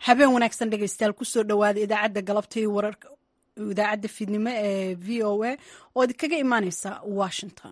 habeen wanaagsan dhegeystayaal kusoo dhowaada idaacadda galabta iyo wararka idaacadda fiidnimo ee v o a oo idinkaga imaaneysa washington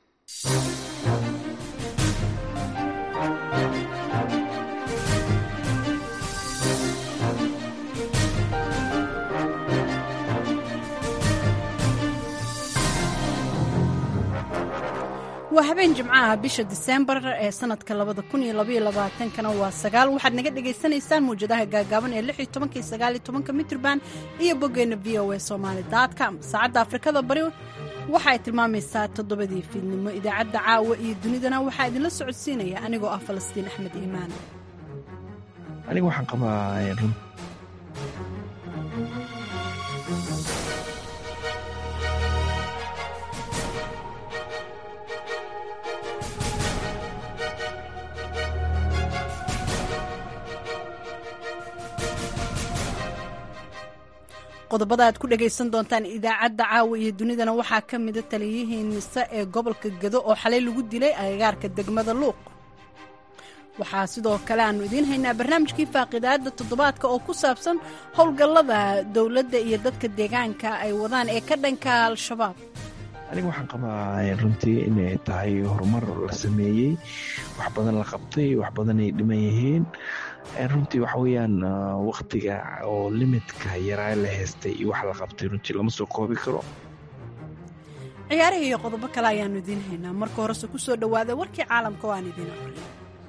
waa habeen jimcaha bisha diseembar ee sanadka labada kun iyo labaiyo labaatankana waa sagaal waxaad naga dhagaysanaysaan mawjadaha gaagaaban ee lix iyo tobanka iyo sagaal iyo tobanka mitrban iyo boggeena v o a somaali com saacadda afrikada bari waxa ay tilmaamaysaa toddobadii fiidnimo idaacadda caawa iyo dunidana waxaa idinla socodsiinaya anigoo ah falastiin axmed iimaan aniga waxaan qabaa run qodobada aad ku dhagaysan doontaan idaacadda caawa iyo dunidana waxaa ka mida taliyihii nise ee gobolka gedo oo xalay lagu dilay agagaarka degmada luuq waxaa sidoo kale aanu idiin haynaa barnaamijkii faaqidaadda toddobaadka oo ku saabsan howlgallada dowladda iyo dadka deegaanka ay wadaan ee ka dhanka al-shabaab aniga waxaan qabaa runtii inay tahay horumar la sameeyey wax badan la qabtay wax badan ay dhiman yihiin runtii waxa weeyaan waktiga oo limidka yaraa la haystay iyo wax la qabtay runtii lama soo koobi karo ciyaaraha iyo qodobo kale ayaanu idiin haynaa marka horese ku soo dhowaada warkii caalamka oo aan idiin aqriyo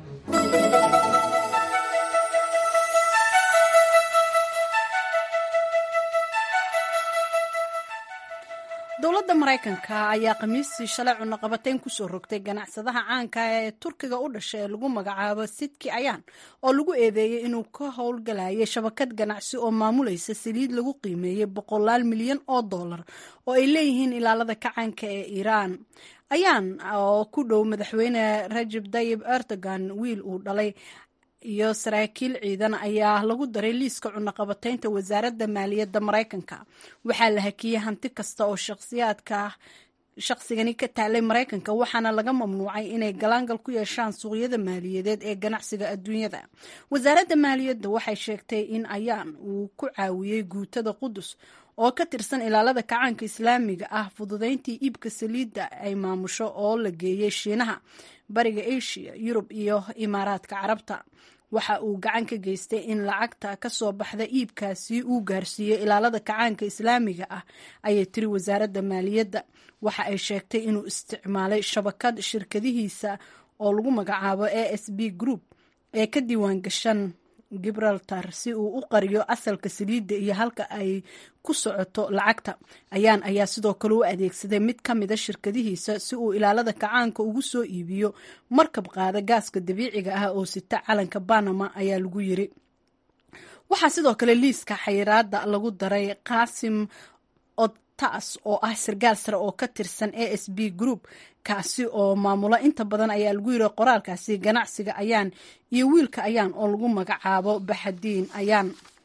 dowladda maraykanka ayaa khamiistii shalay cunaqabatayn kusoo rogtay ganacsadaha caanka ee turkiga u dhashay ee lagu magacaabo sidki ayaan oo lagu eedeeyey inuu ka howlgalayay shabakad ganacsi oo maamulaysa saliid lagu qiimeeyey boqolaal milyan oo dollar oo ay leeyihiin ilaalada kacaanka ee iiraan ayaan oo ku dhow madaxweyne rajab tayib erdogan wiil uu dhalay iyo saraakiil ciidan ayaa lagu daray liiska cunaqabataynta wasaaradda maaliyadda maraykanka waxaa la hakiyey hanti kasta oo shakhsiyaadka shaqsigani ka taalay maraykanka waxaana laga mamnuucay inay galaangal ku yeeshaan suuqyada maaliyadeed ee ganacsiga adduunyada wasaaradda maaliyadda waxay sheegtay in ayaan uu ku caawiyey guutada qudus oo ka tirsan ilaalada kacaanka islaamiga ah fududayntii iibka saliidda ay maamusho oo la geeyey shiinaha bariga asia yurub iyo imaaraadka carabta waxa uu gacan ka geystay in lacagta ka soo baxda iibkaasi uu gaarsiiyey ilaalada kacaanka islaamiga ah ayay tiri wasaaradda maaliyadda waxa ay sheegtay inuu isticmaalay shabakad shirkadihiisa oo lagu magacaabo a s b group ee ka diiwaan gashan gibraltar si uu u qariyo asalka saliidda iyo halka ay ku socoto lacagta ayaan ayaa sidoo kale u adeegsaday mid ka mida shirkadihiisa si uu ilaalada kacaanka ugu soo iibiyo markab qaada gaaska dabiiciga ah oo sita calanka banama ayaa lagu yiri waxaa sidoo kale liiska xayiraada lagu daray qaasim otas oo ah sargaal sare oo ka tirsan a s b group kaasi oo maamula inta badan ayaa lagu yiri qoraalkaasi ganacsiga ayaan iyo wiilka ayaan oo lagu magacaabo baxadiin ayaan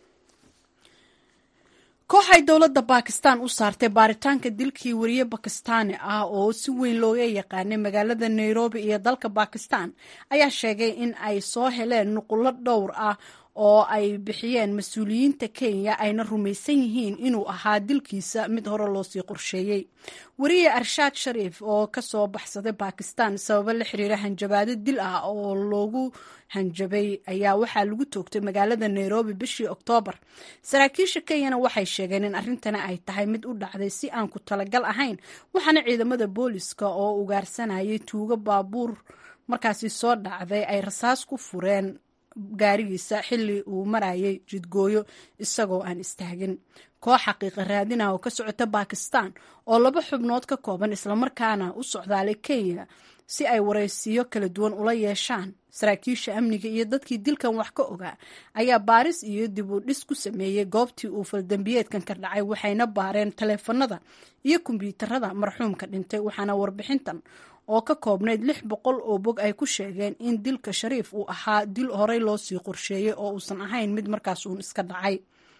kooxay dowladda bakistan u saartay baaritaanka dilkii wariye bakistaani ah oo si weyn looga yaqaanay magaalada nairobi iyo dalka bakistan ayaa sheegay in ay soo heleen nuqullo dhowr ah oo ay bixiyeen mas-uuliyiinta kenya ayna rumaysan yihiin inuu ahaa dilkiisa mid hore loosii qorsheeyey wariye arshaad shariif oo kasoo baxsaday bakistan sababo la xiriira hanjabaado dil ah oo loogu hanjabay ayaa waxaa lagu toogtay magaalada nairobi bishii oktoobar saraakiisha kenyana waxay sheegeen in arrintani ay tahay mid u dhacday si aan ku talagal ahayn waxaana ciidamada booliska oo ugaarsanayay tuugo baabuur markaasi soo dhacday ay rasaas ku fureen gaarigiisa xilli uu marayay jidgooyo isagoo aan istaagin koox xaqiiqa raadina oo ka socota bakistan oo laba xubnood ka kooban islamarkaana u socdaalay kenya si ay waraysiyo kala duwan ula yeeshaan saraakiisha amniga iyo dadkii dilkan wax ka ogaa ayaa baaris iyo dib u dhis ku sameeyey goobtii uu faldambiyeedkan ka dhacay waxayna baareen taleefanada iyo kombyuutarada marxuumka dhintay waxaana warbixintan oo ka koobnayd lix boqol oo bog ay ku sheegeen in dilka shariif uu ahaa dil horey loo sii qorsheeyey oo uusan ahayn mid markaas uun iska dhacay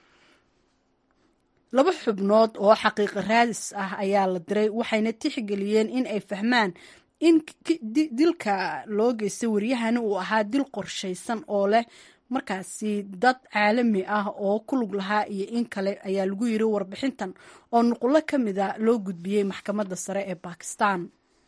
laba xubnood oo xaqiiqa raadis ah ayaa la diray waxayna tixgeliyeen in ay fahmaan in dilka loo geystay waryahani uu ahaa dil qorshaysan oo leh markaasi dad caalami ah oo ku lug lahaa iyo in kale ayaa lagu yiri warbixintan oo nuqulo ka mida loo gudbiyey maxkamadda sare ee bakistan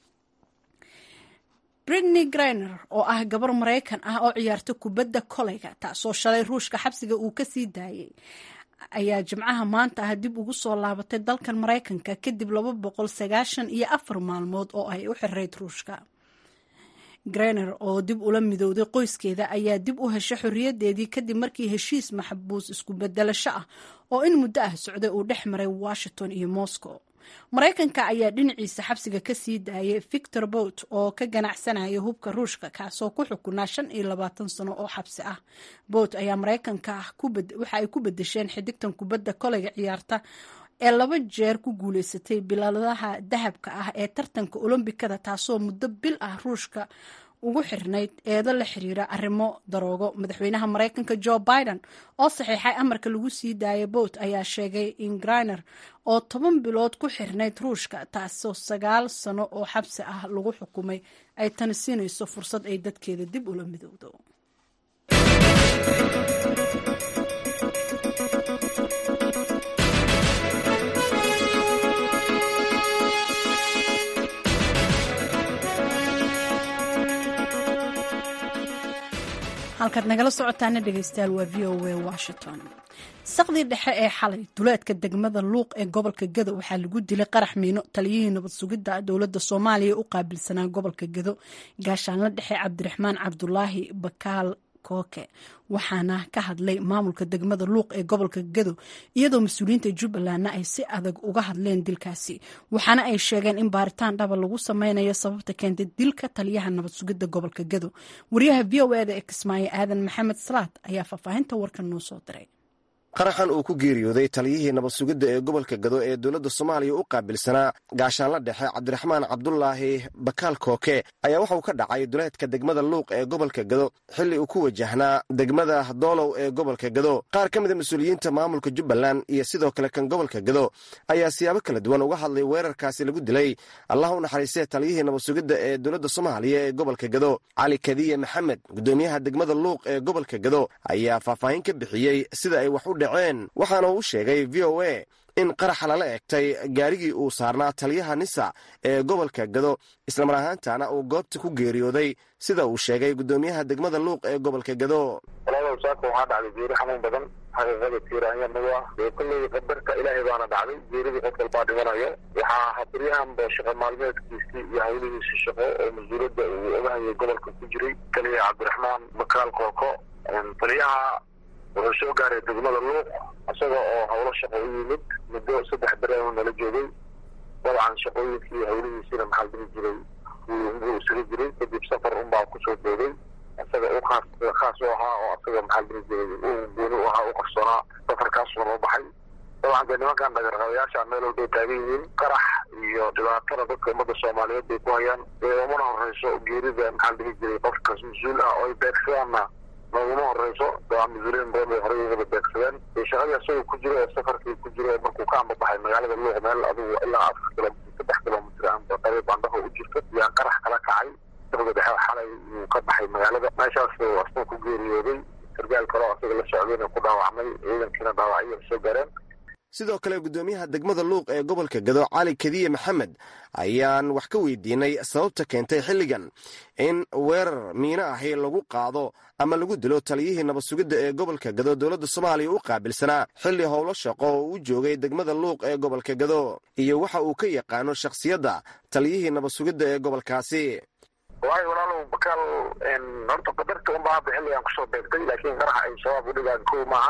britney griner oo ah gabar maraykan ah oo ciyaarta kubadda koleyga taasoo shalay ruushka xabsiga uu ka sii daayay ayaa jimcaha maanta ah dib ugu soo laabatay dalkan maraykanka kadib laba boqol sagaashan iyo afar maalmood oo ay u xirayd ruushka grener oo dib ula midowday qoyskeeda ayaa dib u heshay xorriyadeedii kadib markii heshiis maxbuus isku bedelasho ah oo in muddo ah socday uu dhex maray washington iyo moscow maraykanka ayaa dhinaciisa xabsiga ka sii daayay victor bot oo ka ganacsanaya hubka ruushka kaasoo ku xukunaa shan iyo labaatan sano oo xabsi ah bot ayaa maraykanka waxa ay ku bedesheen xidigtan kubadda koleyga ciyaarta ee laba jeer ku guuleysatay biladaha dahabka ah ee tartanka olombikada taasoo muddo bil ah ruushka ugu xirnayd eedo la xiriira arrimo daroogo madaxweynaha maraykanka jo biden oo saxiixay amarka lagu sii daayay bot ayaa sheegay in griner oo toban bilood ku xirnayd ruushka taasoo sagaal sano oo xabsi ah lagu xukumay ay tani siinayso fursad ay dadkeeda dib ula midowdo halkaad nagala socotaana dhegeystayaal waa v o a washington saqdii dhexe ee xalay duleedka degmada luuq ee gobolka gedo waxaa lagu dilay qarax miino taliyihii nabad sugidda dowladda soomaaliya u qaabilsanaa gobolka gedo gaashaanla dhexe cabdiraxmaan cabdulaahi bakaal kooke waxaana ka hadlay maamulka degmada luuq ee gobolka gedo iyadoo mas-uuliyiinta jubbalandna ay si adag uga hadleen dilkaasi waxaana ay sheegeen in baaritaan dhaba lagu sameynayo sababta keentay dilka taliyaha nabad sugidda gobolka gedo wariyaha v o eda ee kismaayo aadan maxamed salaad ayaa faahfaahinta warkan noo soo diray qaraxan uu ku geeriyooday taliyihii nabad sugidda ee gobolka gado ee dowladda soomaaliya u qaabilsanaa gaashaanla dhexe cabdiraxmaan cabdulaahi bakaal kooke ayaa waxauu ka dhacay duleedka degmada luuq ee gobolka gado xilli uu ku wajahnaa degmada doolow ee gobolka gado qaar ka mida mas-uuliyiinta maamulka jubbaland iyo sidoo kale kan gobolka gado ayaa siyaabo kala duwan uga hadlay weerarkaasi lagu dilay allah u naxariistee taliyihii nabad sugidda ee dowladda soomaaliya ee gobolka gado cali kadiye maxamed gudoomiyaha degmada luuq ee gobolka gado ayaa faahfaahin ka bixiyey sida ay wax u waxaana uu sheegay v o a in qaraxa lala egtay gaarigii uu saarnaa taliyaha nisa ee gobolka gado islamar ahaantana uu goobta ku geeriyooday sida uu sheegay gudoomiyaha degmada luuq ee gobolka gado walaalow saaka waxaa dhacday geeri xanuun badan xaqiiqada tiiraanyanagu ah dee kolley qadarka ilaahay baana dhacday geeridii qof walbaa dhimanayo waxaa habaryahanba shaqo maalmeedkiisii iyo hawlihiisii shaqo oo mas-uuliyadda uu ogahayay gobolka ku jiray taliya cabdiraxmaan bakaal kooko taliyaha wuxuu soo gaaray degmada luuq isaga oo howlo shaqo u yimid muddo saddex bere nala joogay dabcan shaqooyinkii hawlihiisiina maxaa diri jiray buu isaga jiray kadib safar unbaa kusoo boogay isaga u khaas khaas u ahaa oo isaga maxaa diri jiray u gooni u ahaa u qarsoonaa safarkaasuna loo baxay dabcan dee nimankan dhagarqabayaasha meel walbay taagan yihiin qarax iyo dhibaatada dadka ummadda soomaaliyeed bay ku hayaan dee umana horeyso geerida maxaa diri jiray qofkas mas-uul ah oo ay beegsadaanna nooguma horeyso dabcan mas-uuliyiin badan bay horey ugaba beegsadeen dee shaqadii isagoo ku jiro ee safarkii ku jiro ee markuu ka ambabaxay magaalada luuq meel adigu ilaa afar kilomitr saddex kilomitr amba qariib andhaho u jirto yaa qarax kala kacay dawga dhexe xalay uu ka baxay magaalada meeshaas asna ku geeriyooday sargaal kaleo asaga la socdayna ku dhaawacmay ciidankiina dhaawacyo soo gaareen sidoo kale gudoomiyaha degmada luuq ee gobolka gado cali kadiye maxamed ayaan wax ka weydiinay sababta keentay xilligan in weerar miino ahi lagu qaado ama lagu dilo taliyihii nabad sugidda ee gobolka gado dowladda soomaaliya u qaabilsanaa xilli howlo shaqo oo u joogay degmada luuq ee gobolka gado iyo waxa uu ka yaqaano shakhsiyadda taliyihii nabad sugidda ee gobolkaasi waayo walaalow bakaal horta qadarta unbaa hadda xilligan kusoo beegtay laakiin qaraxa ay shabaab u dhigaan kow maahan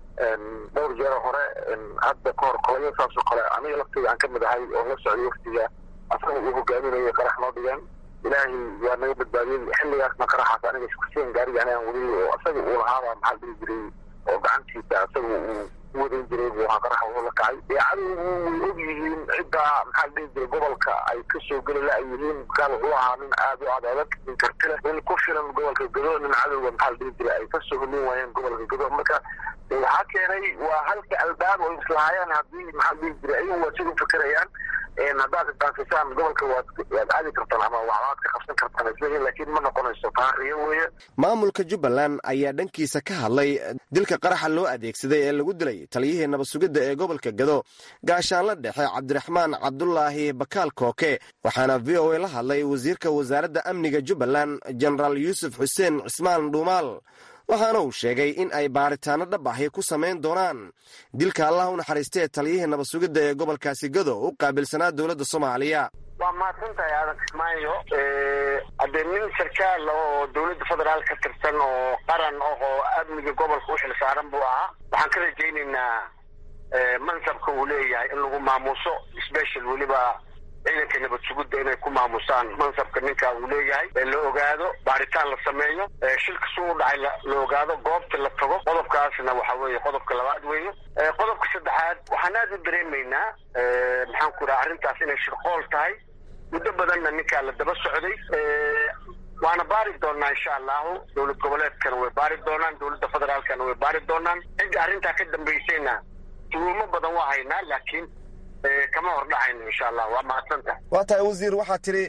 dhowr jeero hore hadda kahor kolayo saasoo kale aniga lafteyda aan ka mid ahay oo la socday waftiga asaga uu hogaaminayay qarax noo dhigeen ilaahay waa naga badbaadiyey xilligaasna qaraxaas aniga iskuseen gaariga anigaan wadayay oo asaga uu lahaabaa maxaa dhihi jiray oo gacantiisa asaga uu u wadayn jiray buu ahaa qaraxa wuxuu la kacay dee cadowgu way og yihiin ciddaa maxaa dhihi jiray gobolka ay ka soo geli la ay yihiin bakaal wuxuu ahaa nin aad u ad adag nin kartile nin ku filan gobolka gado nin cadowga maxaa dhihi jiray ay kasoo holin waayeen gobolka gado marka waxaa keenay waa halka albaab oo islahaayaan haddii maxaa dhihi jiray ayagu waa sida u fekerayaan haddaad daafisaan gobolka waad waad aadi kartaan ama waxbaad ka qabsan kartaan isleeyihin laakiin ma noqonayso taariyo weeye maamulka jubbaland ayaa dhankiisa ka hadlay dilka qaraxa loo adeegsaday ee lagu dilay taliyihii nabad sugidda ee gobolka gado gaashaanla dhexe cabdiraxmaan cabdulaahi bakaal kooke waxaana v o a la hadlay wasiirka wasaaradda amniga jubbaland jenaraal yuusuf xuseen cismaan dhuumaal waxaana uu sheegay in ay baaritaano dhab ahi ku samayn doonaan dilka allah u naxariistee taliyihii nabad sugidda ee gobolkaasi gado u qaabilsanaa dowladda soomaaliya waa mahadsantahay aadan kismaayo haddee nin sarkaal oo dowladda federaal ka tirsan oo qaran ah oo amniga gobolka u xil saaran buu ahaa waxaan ka rajaynaynaa mansabka uu leeyahay in lagu maamuuso special weliba ciidanka nabad sugidda inay ku maamusaan mansabka ninka uu leeyahay la ogaado baaritaan la sameeyo shilka suu u dhacay la ogaado goobta la tago qodobkaasna waxa weeye qodobka labaad weeye qodobka saddexaad waxaan aada u dareemaynaa maxaan ku dhaha arrintaas inay shirqool tahay muddo badanna ninkaa la daba socday waana baari doonaa insha allahu dowlad goboleedkana way baari doonaan dowladda federaalkana way baari doonaan cidda arrintaa ka dambaysayna tuhuumo badan waa haynaa laakiin kama hordhacayno insha allah waa mahadsantahay waa tahay wasiir waxaa tidhi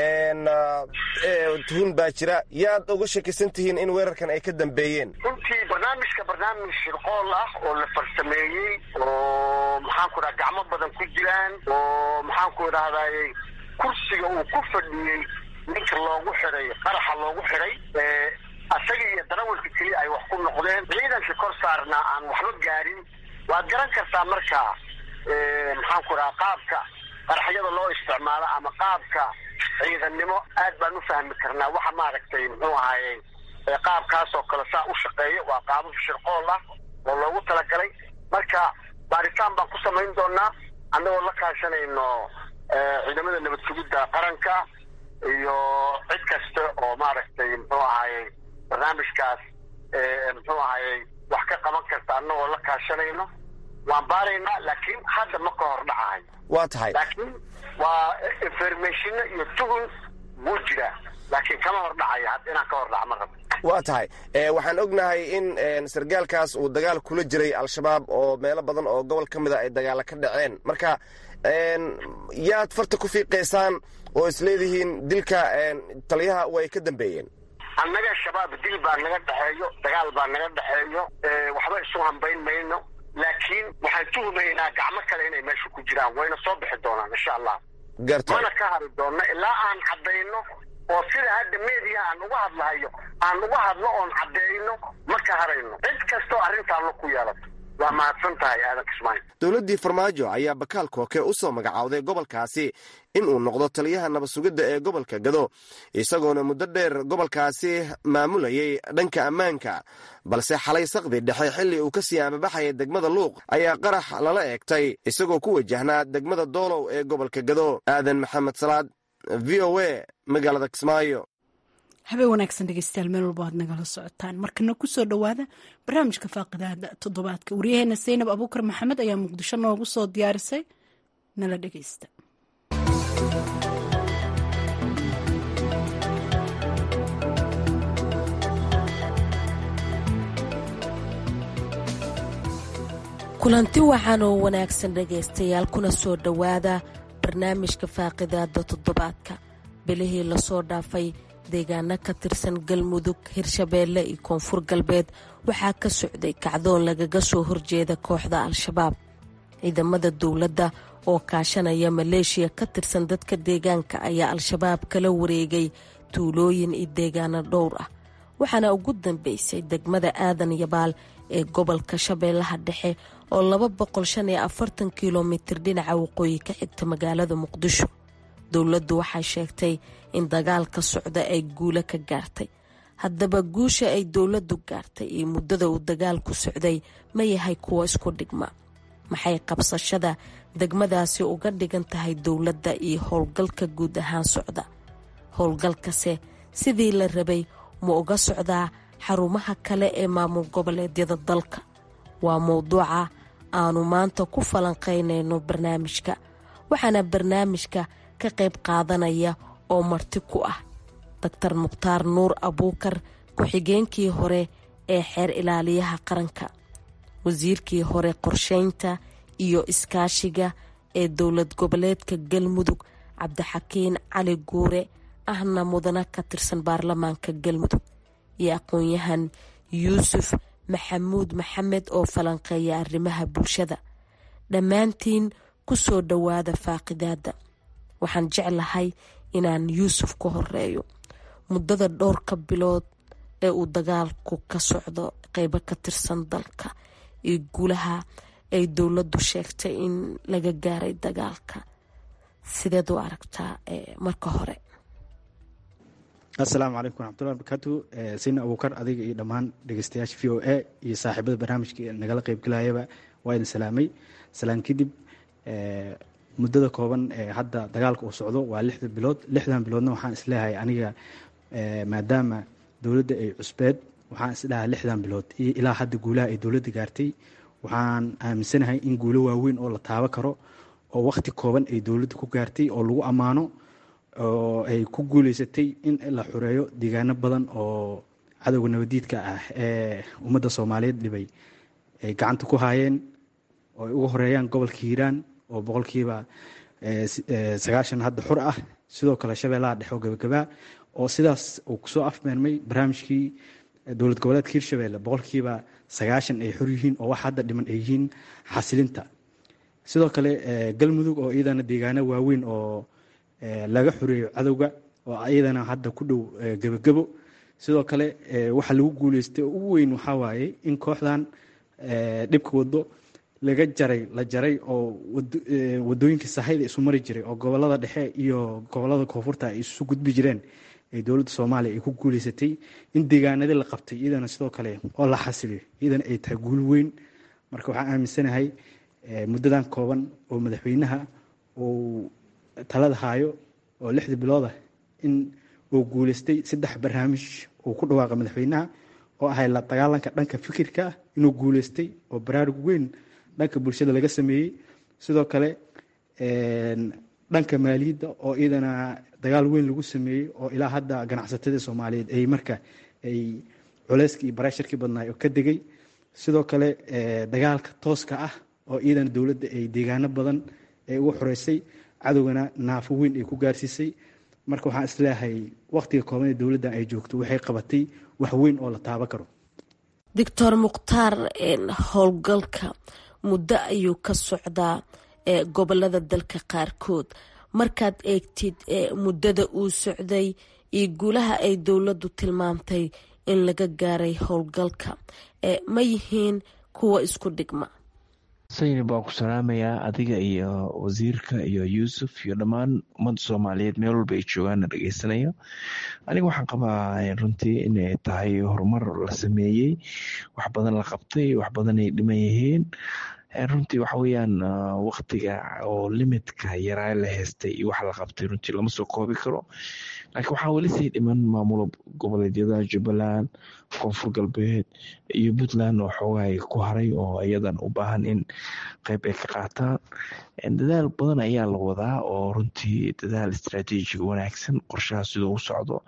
tuhun baa jira yaad uga shakisan tihiin in weerarkan ay ka dambeeyeen runtii barnaamijka barnaamij shirqool ah oo la farsameeyey oo maxaan ku dhaha gacmo badan ku jiraan oo maxaan ku idhahdaye kursiga uu ku fadhiyey ninka loogu xiday qaraxa loogu xiday asaga iyo darawalka keliya ay wax ku noqdeen ciidanka kor saarnaa aan waxba gaarin waad garan kartaa markaa maxaan ku dhaha qaabka qaraxyada loo isticmaalo ama qaabka ciidannimo aad baan u fahmi karnaa waxa maaragtay muxuu ahaaye qaabkaas oo kale saa u shaqeeya waa qaabab shirqool ah oo loogu talagalay marka baaritaan baan ku samayn doonaa annagoo la kaashanayno ciidamada nabad sugidda qaranka iyo cid kasta oo maaragtay muxuu ahaaye barnaamijkaas muxuu ahaaye wax ka qaban karta annagoo la kaashanayno waan baaraynaa laakiin hadda ma ka hor dhacahay waa tahay laakiin waa informationa iyo tuhun wuu jiraa laakiin kama hor dhacaya hadda inaan ka hor dhaca ma rabo waa tahay waxaan ognahay in sargaalkaas uu dagaal kula jiray al-shabaab oo meelo badan oo gobol ka mida ay dagaala ka dhaceen marka yaad farta ku fiiqaysaan oo isleedihiin dilka taliyaha way ka dambeeyeen annaga shabaab dil baa naga dhexeeyo dagaal baa naga dhexeeyo waxba isu hambayn mayno laakiin waxaan tuhumaynaa gacmo kale inay meesha ku jiraan wayna soo bixi doonaan insha allah garta mana ka hari doonno ilaa aan caddayno oo sida hadda media aan uga hadlahayo aan uga hadlo oon caddeyno ma ka harayno cid kastoo arrintaa lo ku yeelato waa mahadsan tahay aadan kismaayo dowladdii farmaajo ayaa bakaal kooke u soo magacowday gobolkaasi in uu noqdo taliyaha nabad sugidda ee gobolka gado isagoona muddo dheer gobolkaasi maamulayay dhanka ammaanka balse xalay saqdi dhexe xilli uu ka sii amabaxaya degmada luuq ayaa qarax lala eegtay isagoo ku wajahnaa degmada doolow ee gobolka gado aadan maxamed salaad v o a magaalada kismaayo habeen wanaagsan dhegeystayaal meel walba aad nagala socotaan markana kusoo dhowaada barnaamijka faaqidaada toddobaadka waryaheena saynab abuukar maxamed ayaa muqdisho noogu soo diyaarisay nala dhegeysta kulanti wacan oo wanaagsan dhegaystayaal kuna soo dhowaada barnaamijka faaqidaada toddobaadka bilihii lasoo dhaafay deegaano ka tirsan galmudug hirshabeelle iyo koonfur galbeed waxaa ka socday kacdoon lagaga soo horjeeda kooxda al-shabaab ciidamada dowladda oo kaashanaya maleeshiya ka tirsan dadka deegaanka ayaa al-shabaab kala wareegay tuulooyin iyo deegaano dhowr ah waxaana ugu dambeysay degmada aadan yabaal ee gobolka shabeellaha dhexe oo laba boqol shan iyo afartan kilomitir dhinaca waqooyi ka xigta magaalada muqdisho dowladdu waxay sheegtay in dagaalka socda ay guulo ka gaartay haddaba guusha ay dowladdu gaartay iyo muddada uu dagaalku socday ma yahay kuwa isku dhigma maxay qabsashada degmadaasi uga dhigan tahay dowladda iyo howlgalka guud ahaan socda howlgalkase sidii la rabay ma uga socdaa xarumaha kale ee maamul goboleedyada dalka waa mowduuca aanu maanta ku falanqaynayno barnaamijka waxaana barnaamijka ka qayb qaadanaya oo marti ku ah doctor mukhtaar nuur abuukar ku-xigeenkii hore ee xeer ilaaliyaha qaranka wasiirkii hore qorsheynta iyo iskaashiga ee dowlad goboleedka galmudug cabdixakiin cali guure ahna mudana ka tirsan baarlamaanka galmudug iyo aqoon-yahan yuusuf maxamuud maxamed oo falanqeeya arrimaha bulshada dhammaantiin ku soo dhowaada faaqidaada waxaan jeclahay inaan yuusuf ka horeeyo muddada dhowrka bilood ee uu dagaalku ka socdo qeybo ka tirsan dalka iyo guulaha ay dowladdu sheegtay in laga gaaray dagaalka sideed u aragtaa marka hore assalaamu calaykum waraxmatullahi barakaatu sina abuukar adiga iyo dhammaan dhegeystayaasha v o a iyo saaxiibada barnaamijka nagala qeybgalayaba waa idin salaamay salaan kadib muddada kooban ee hadda dagaalka uu socdo waa lixda bilood lixdan biloodna waxaan isleeyahay aniga maadaama dowladda ay cusbeed waxaan isdhahaa lixdan bilood iyo ilaa hadda guulaha ay dowladda gaartay waxaan aaminsanahay in guulo waaweyn oo la taabo karo oo wakhti kooban ay dowladda ku gaartay oo lagu ammaano oo ay ku guuleysatay in la xureeyo deegaano badan oo cadowga nabadiidka ah ee ummadda soomaaliyeed dhibay ay gacanta ku haayeen oo ay uga horeeyaan gobolka hiiraan oo boqolkiiba sagaashan hadda xur ah sidoo kale shabeellaha dhexe oo gabagabaa oo sidaas uu kusoo afmeermay barnaamijkii dowlad goboleedka hirshabeelle boqolkiiba sagaashan ay xor yihiin oo wax hadda dhiman ay yihiin xasilinta sidoo kale galmudug oo iyadana deegaano waaweyn oo laga xoreeyo cadowga oo iyadana hadda ku dhow gebagebo sidoo kale waxa lagu guuleystay oo ugu weyn waxaa waaye in kooxdan dhibka wado laga jaray la jaray oo wadooyinka sahayda isu mari jiray oo gobolada dhexe iyo gobolada koonfurta ay isu gudbi jireen ee dowladda soomaaliya ay ku guuleysatay in deegaanadii la qabtay iyadana sidoo kale oo la xasiliyo iyadana ay tahay guul weyn marka waxaan aaminsanahay muddadan kooban oo madaxweynaha uu talada haayo oo lixda biloodah in uu guuleystay saddex barnaamij uu ku dhawaaqa madaxweynaha oo ahay la dagaalanka dhanka fikirka ah inuu guuleystay oo baraarug weyn dhanka bulshada laga sameeyey sidoo kale dhanka maaliyadda oo iyadana dagaal weyn lagu sameeyey oo ilaa hadda ganacsatada soomaaliyeed ay marka ay culeyskii iyo bareesharkii badnaay oo ka degay sidoo kale dagaalka tooska ah oo iyadana dowladda ay deegaano badan ay ugu xoreysay cadowgana naafo weyn ay ku gaarsiisay marka waxaan isleeyahay wakhtiga kooban ee dowladdan ay joogto waxay qabatay wax weyn oo la taaban karo doctor mukhtaar howlgalka muddo ayuu ka socdaa gobolada dalka qaarkood markaad eegtid muddada uu socday iyo guulaha ay dowladdu tilmaamtay in laga gaaray howlgalka ma yihiin kuwa isku dhigma sayni baan ku salaamayaa adiga iyo wasiirka iyo yuusuf iyo dhammaan ummadda soomaaliyeed meel walba ay joogaanna dhegeysanayo aniga waxaan qabaa runtii inay tahay horumar la sameeyey wax badan la qabtay wax badan ay dhiman yihiin runtii waxa weyaan waktiga oo limitka yaraa la haystay iyo wax la qabtay runtii lama soo koobi karo laakiin waxaa weli sii dhiman maamulo goboleedyada jubbaland koonfur galbeed iyo puntland oo xoogaay ku haray oo iyadan u baahan in qeyb ay ka qaataan dadaal badan ayaa la wadaa oo runtii dadaal istraatiijiga wanaagsan qorshaha siduu u socdo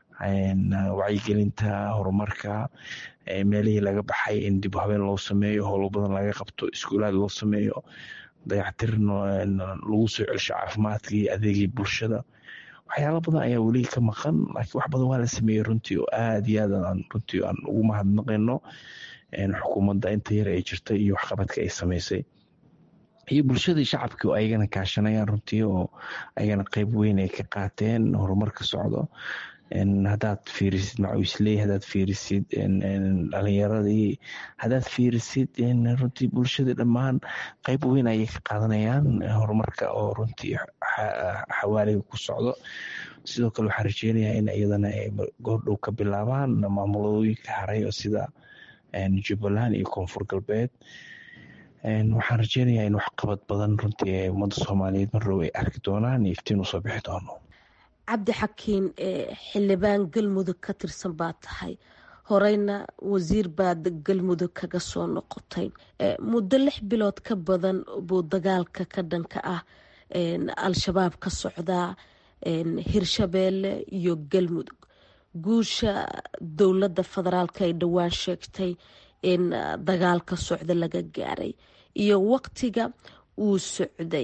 wacyigelinta horumarka meelihii laga baxay in dib habeen loo sameeyo howlo badan laga qabto iskuulaad loo sameeyo dayactir lagu soo celsho caafimaadkii adeegii bulshada waxyaala badan ayaa weli ka maqan laakiin wax badan waa la sameeyey runtii oo aada iyo aad aan runtii aan ugu mahadnaqayno xukuumadda inta yar ay jirtay iyo waxqabadka ay sameysay iyo bulshadii shacabkii oo ayagana kaashanayaan runtii oo ayagana qeyb weyn ay ka qaateen horumarka socdo hadaad fiirisid macuisley hadaad fiirisid dhalinyaradii hadaad fiirisid runtii bulshadii dhammaan qeyb weyn ayay ka qaadanayaan horumarka oo runtii xawaaliga ku socdo sidoo kale waxaan rajeynayaa in iyadana ay goordhow ka bilaabaan maamulooyinka haray oo sida jubbaland iyo koonfur galbeed waxaan rajeynayaa in waxqabad badan runtii ummadda soomaaliyeed marrow ay arki doonaan iyo iftiin usoo bixi doono cabdi xakiin xildhibaan galmudug ka tirsan baa tahay horeyna wasiir baad galmudug kaga soo noqotay muddo lix bilood ka badan buu dagaalka ka dhanka ah al-shabaab ka socdaa hirshabeelle iyo galmudug guusha dowladda federaalk ay dhowaan sheegtay in dagaalka socda laga gaaray iyo waqtiga uu socday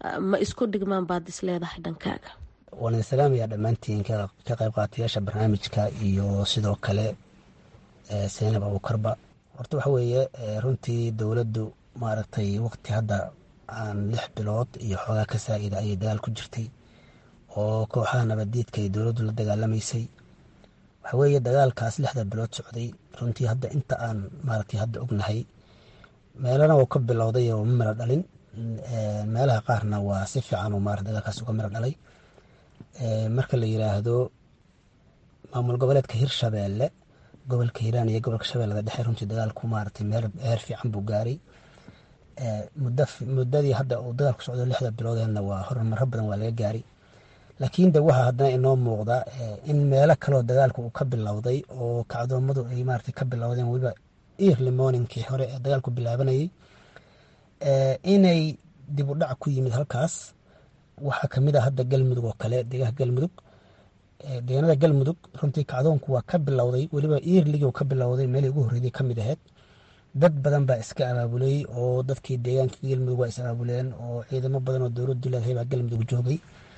ma isku dhigmaan baad is leedahay dhankaaga waan idin salaamayaa dhammaantiin ka qayb qaatayaasha barnaamijka iyo sidoo kale seynab abuukarba horta waxa weeye runtii dowladdu maaragtay waqti hadda aan lix bilood iyo xoogaa ka saa-ida ayay dagaal ku jirtay oo kooxaha nabaddiidka ay dowladdu la dagaalamaysay waxa weeye dagaalkaas lixda bilood socday runtii hadda inta aan maaragtay hadda ognahay meelana uu ka bilowday oo ma miro dhalin meelaha qaarna waa si fiican uu maarata dagaalkaas uga miro dhalay marka la yiraahdo maamul goboleedka hirshabeelle gobolka hiiraan iyo gobolka shabeellada dhexe runtii dagaalku maaragtay meel heer fiican buu gaaray muddadii hadda uu dagaalku socdo lixda biloodeedna waa horumaro badan waa laga gaaray laakiin de waxaa haddana inoo muuqda in meelo kaleoo dagaalka uu ka bilowday oo kacdoommadu ay maaragtay ka bilowdeen weliba early morningkii hore ee dagaalku bilaabanayay inay dib u dhac ku yimid halkaas waxaa kamid ah hadda galmudug oo kale deegaanka galmudug deegaanada galmudug runtii kacdoonku waa ka bilowday weliba eerligii ka bilowday meelii ugu horreydey kamid ahayd dad badan baa iska abaabulay oo dadkii deegaanka galmudug waa is abaabuleen oo ciidamo badan oo dowladdu leedahay baa galmudug joogay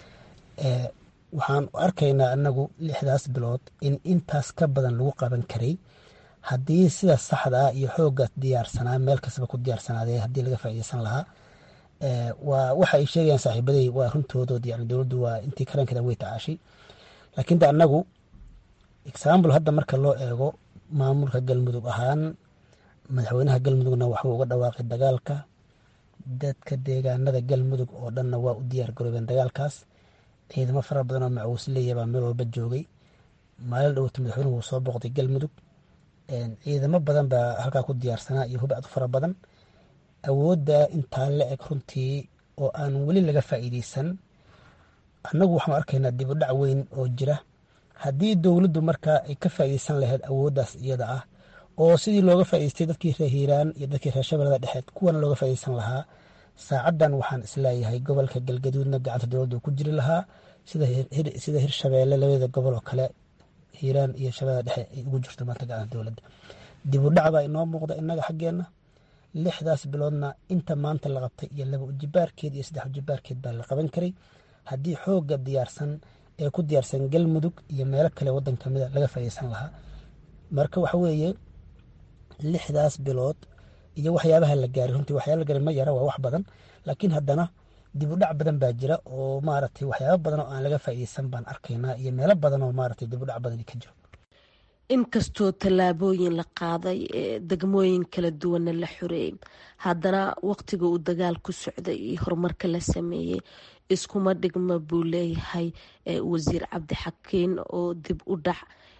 waxaan arkaynaa anagu lixdaas bilood in intaas ka badan lagu qaban karay haddii sida saxdaa iyo xoogaas diyaarsanaa meel kastaba ku diyaarsanaadee haddii laga faaideysan lahaa waa waxa ay sheegayaan saaxiibaday waa runtoodood yani dowladdu waa intii karankeeda way tacaashay laakiin de anagu example hadda marka loo eego maamulka galmudug ahaan madaxweynaha galmudugna waxuu uga dhawaaqay dagaalka dadka deegaanada galmudug oo dhanna waa u diyaar garoobeen dagaalkaas ciidamo fara badan oo macuus leeyabaa meel walba joogay maalin dhowta madaxweynuhu wuu soo booqday galmudug ciidamo badan baa halkaa ku diyaarsanaa iyo hubacdu fara badan awoodda intaa la eg runtii oo aan weli laga faa'iideysan annagu waxaan arkaynaa dib u dhac weyn oo jira haddii dowladdu markaa ay ka faa'iideysan lahayd awooddaas iyada ah oo sidii looga faa'ideystay dadkii reer hiiraan iyo dadkii reer shabeellada dhexeed kuwana looga faa'iideysan lahaa saacaddan waxaan isleeyahay gobolka galgaduudna gacanta dowladdu ku jiri lahaa sida hirshabeelle labada gobol oo kale hiiraan iyo shabeellada dhexe ay ugu jirto maanta gacanta dowladda dib u dhac baa inoo muuqda innaga xaggeenna lixdaas biloodna inta maanta la qabtay iyo laba ujibaarkeed iyo saddex ujibaarkeed baa la qaban karay haddii xooga diyaarsan ee ku diyaarsan galmudug iyo meelo kale waddan kamida laga faa'iideysan lahaa marka waxa weeye lixdaas bilood iyo waxyaabaha la gaaray runtii waxyaaba la gaaray ma yara waa wax badan laakiin haddana dib u dhac badan baa jira oo maaragtay waxyaaba badan oo aan laga faa'iideysan baan arkaynaa iyo meelo badan oo maaragtay dib u dhac badan ka jiro inkastoo tallaabooyin la qaaday ee degmooyin kala duwanna la xoreeyey haddana waqtiga uu dagaal ku socday iyo horumarka la sameeyey iskuma dhigma buu leeyahay wasiir cabdixakiin oo dib u dhac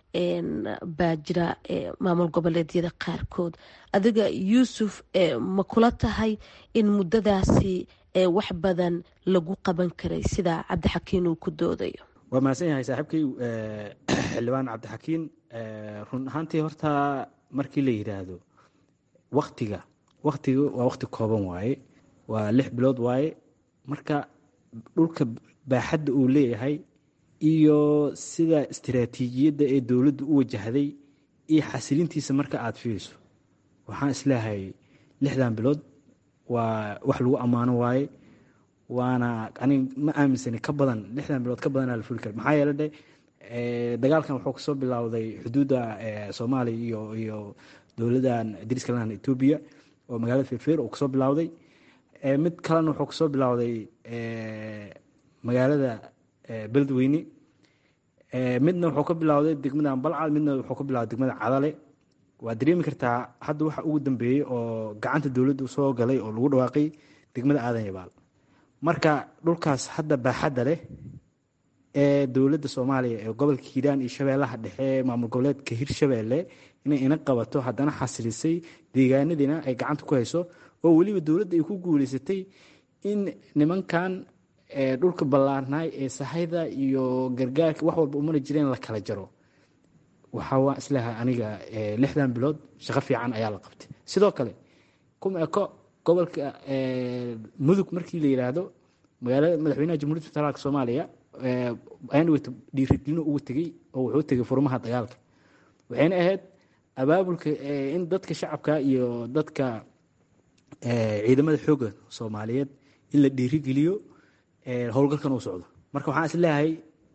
baa jira maamul goboleedyada qaarkood adiga yuusuf ma kula tahay in muddadaasi wax badan lagu qaban karay sida cabdixakiin uu ku doodayo waa mahadsan yahay saaxiibkay xildhibaan cabdixakiin run ahaantii horta markii la yidhaahdo waktiga waktiga waa wakti kooban waaye waa lix bilood waaye marka dhulka baaxadda uu leeyahay iyo sida istiraatiijiyadda ee dowladdu u wajahday iyo xasilintiisa marka aada fiiriso waxaan isleehay lixdan bilood waa wax lagu ammaano waaye waana anig ma aaminsani ka badan lixdan bilood ka badanaa la fuli kara maxaa yeele dhe dagaalkan wuxuu kasoo bilowday xuduudda soomaaliya iyo iyo dowladdan dariska lahan etoobiya oo magaalada feerfeer uu kasoo bilowday mid kalena wuxuu kasoo bilowday magaalada beledweyne midna wuxuu ka bilowday degmada balcad midna wuxuu ka bilowday degmada cadale waa dareemi kartaa hadda waxa ugu dambeeyey oo gacanta dowladdu soo galay oo lagu dhawaaqay degmada aadan yabaal marka dhulkaas hadda baaxadda leh ee dowladda soomaaliya ee gobolka hiiraan iyo shabeellaha dhexe maamul goboleedka hirshabeelle inay ina qabato haddana xasilisay deegaanadiina ay gacanta ku hayso oo weliba dowladda ay ku guuleysatay in nimankan dhulka ballaarnaay ee sahayda iyo gargaarka wax walba umana jireen la kala jaro waxaa waa islaha aniga lixdan bilood shaqo fiican ayaa la qabtay sidoo kale kuma eko gobolka mudug markii la yidhaahdo magaalada madaxweynaha jamhuuriyadda federaalka soomaaliya ayaan dhiirigelino ugu tegey oo wuxuu tegey furmaha dagaalka waxayna ahayd abaabulka in dadka shacabka iyo dadka ciidamada xoogga soomaaliyeed in la dhiirigeliyo howlgalkan uu socdo marka waxaan is leeyahay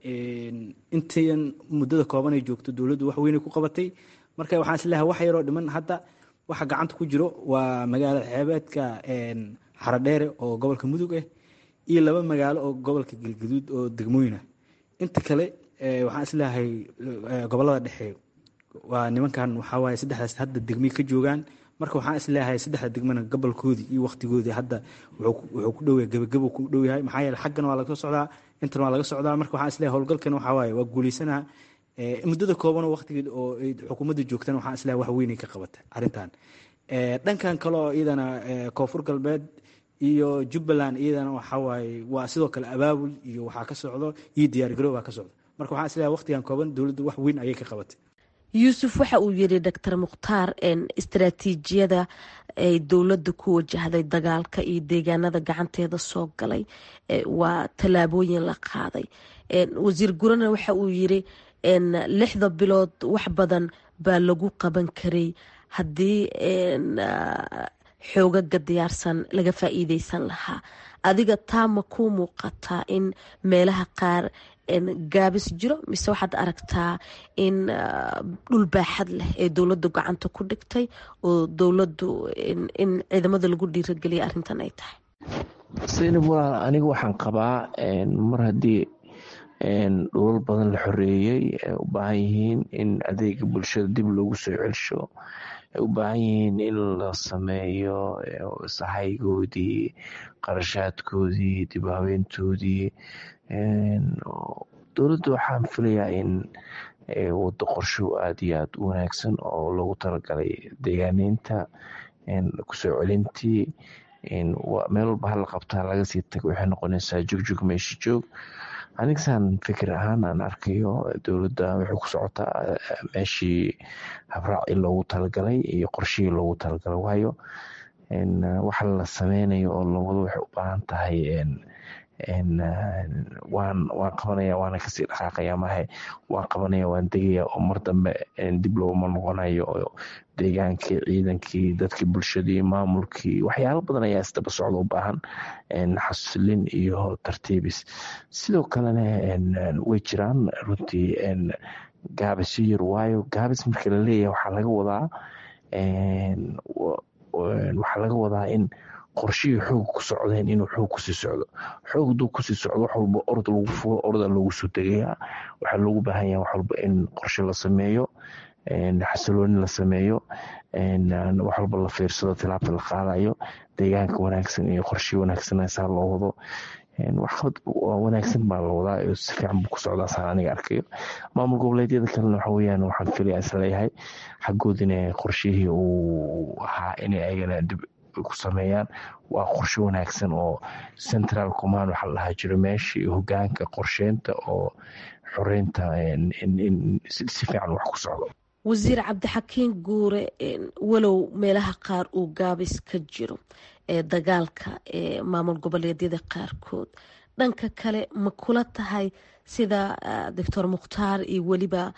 intayan muddada kooban ay joogto dowladdu wax weynay ku qabatay marka waxaan is leeyahay wax yaroo dhiman hadda waxa gacanta ku jiro waa magaalo xeebeedka xaradheere oo gobolka mudug ah iyo laba magaalo oo gobolka galgaduud oo degmooyinah inta kale waxaan is leeyahay gobolada dhexe waa nimankan waxaa waaye saddexdaas hadda degmay ka joogaan marka waxaan is leeyahay saddexda degmana gobolkoodii iyo waktigoodii hadda wuxuu ku dhowyahay gebagabo ku dhow yahay maxaa yeele xaggana waa laga socdaa intana waa laga socdaa marka waxaan is leeyahay howlgalkan waxaa waaye waa guuleysanaha muddada kooban oo waktigeed oo xukuumadda joogtana waxaan is leeyahay wax weynay ka qabata arrintan dhankan kale oo iyadana koonfur galbeed iyo jubbaland iyadana waxaa waaye waa sidoo kale abaabul iyo waxaa ka socdo iyo diyaargarow baa ka socdo marka waxaan is leeyahay waqtigan kooban dowladdu wax weyn ayay ka qabatay yuusuf waxa uu yiri doctor mukhtaar istaraatiijiyada ay dowladda ku wajahday dagaalka iyo deegaanada gacanteeda soo galay waa tallaabooyin la qaaday wasiir gurana waxa uu yiri lixda bilood wax badan baa lagu qaban karay haddii xoogaga diyaarsan laga faa'iideysan lahaa adiga taa ma kuu muuqataa in meelaha qaar gaabis jiro mise waxaad aragtaa in dhul baaxad leh ee dowladdu gacanta ku dhigtay oo dowladdu in ciidamada lagu dhiirageliya arrintan ay tahay saynab walaal aniga waxaan qabaa mar haddii dhulal badan la xoreeyey ay u baahan yihiin in adeega bulshada dib loogu soo celsho ay u baahan yihiin in la sameeyo sahaygoodii qarashaadkoodii dib haweentoodii dowladda waxaan filayaa in wado qorsho aada iyo aada u wanaagsan oo loogu talagalay deegaaneynta kusoo celintii meel walba hala qabtaa laga sii tago waxay noqonaysaa jogjog meesha joog anigsaan fikir ahaan aan arkayo dowladda waxay ku socotaa meeshii habraaci loogu talagalay iyo qorshihii loogu talagalay waayo waxa la sameynayo oo lawado waxay u baahan tahay waan waan qabanaya waana kasii dhaqaaqaya mahe waan qabanaya waan degaya oo mar dambe dib looma noqonayo oo deegaankii ciidankii dadkii bulshadii maamulkii waxyaalo badan ayaa isdaba socda u baahan xasilin iyo tartiibis sidoo kalena way jiraan runtii gaabis yar waayo gaabis marka laleeyahay waxaa laga wadaa waxaa laga wadaa in qorshihii xoog ku socdeen inuu xoog kusii socdo xoog duu kusii socdo wax walba orod lagu fulo orda loogu soo degayaa waxaa loogu baahan yaha wax walba in qorshe la sameeyo xasilooni la sameeyo wax walba la fiirsado tilaabta la qaadayo deegaanka wanaagsan iyo qorshe wanaagsan saa loo wado waxqabad wanaagsan baa la wadaa si fiican buu ku socdaa saan aniga arkayo maamul goboleedyada kalena waxa weyaan waxaan filaya isleeyahay xaggoodina qorshihii uu ahaa inay ayagana dib ku sameeyaan waa qorshe wanaagsan oo central command waxaa la dhahaa jiro meeshii hogaanka qorsheynta oo xoreynta si fiican wax ku socdo wasiir cabdixakiin guure walow meelaha qaar uu gaabis ka jiro ee dagaalka ee maamul goboleedyada qaarkood dhanka kale ma kula tahay sida doctor mukhtaar iyo weliba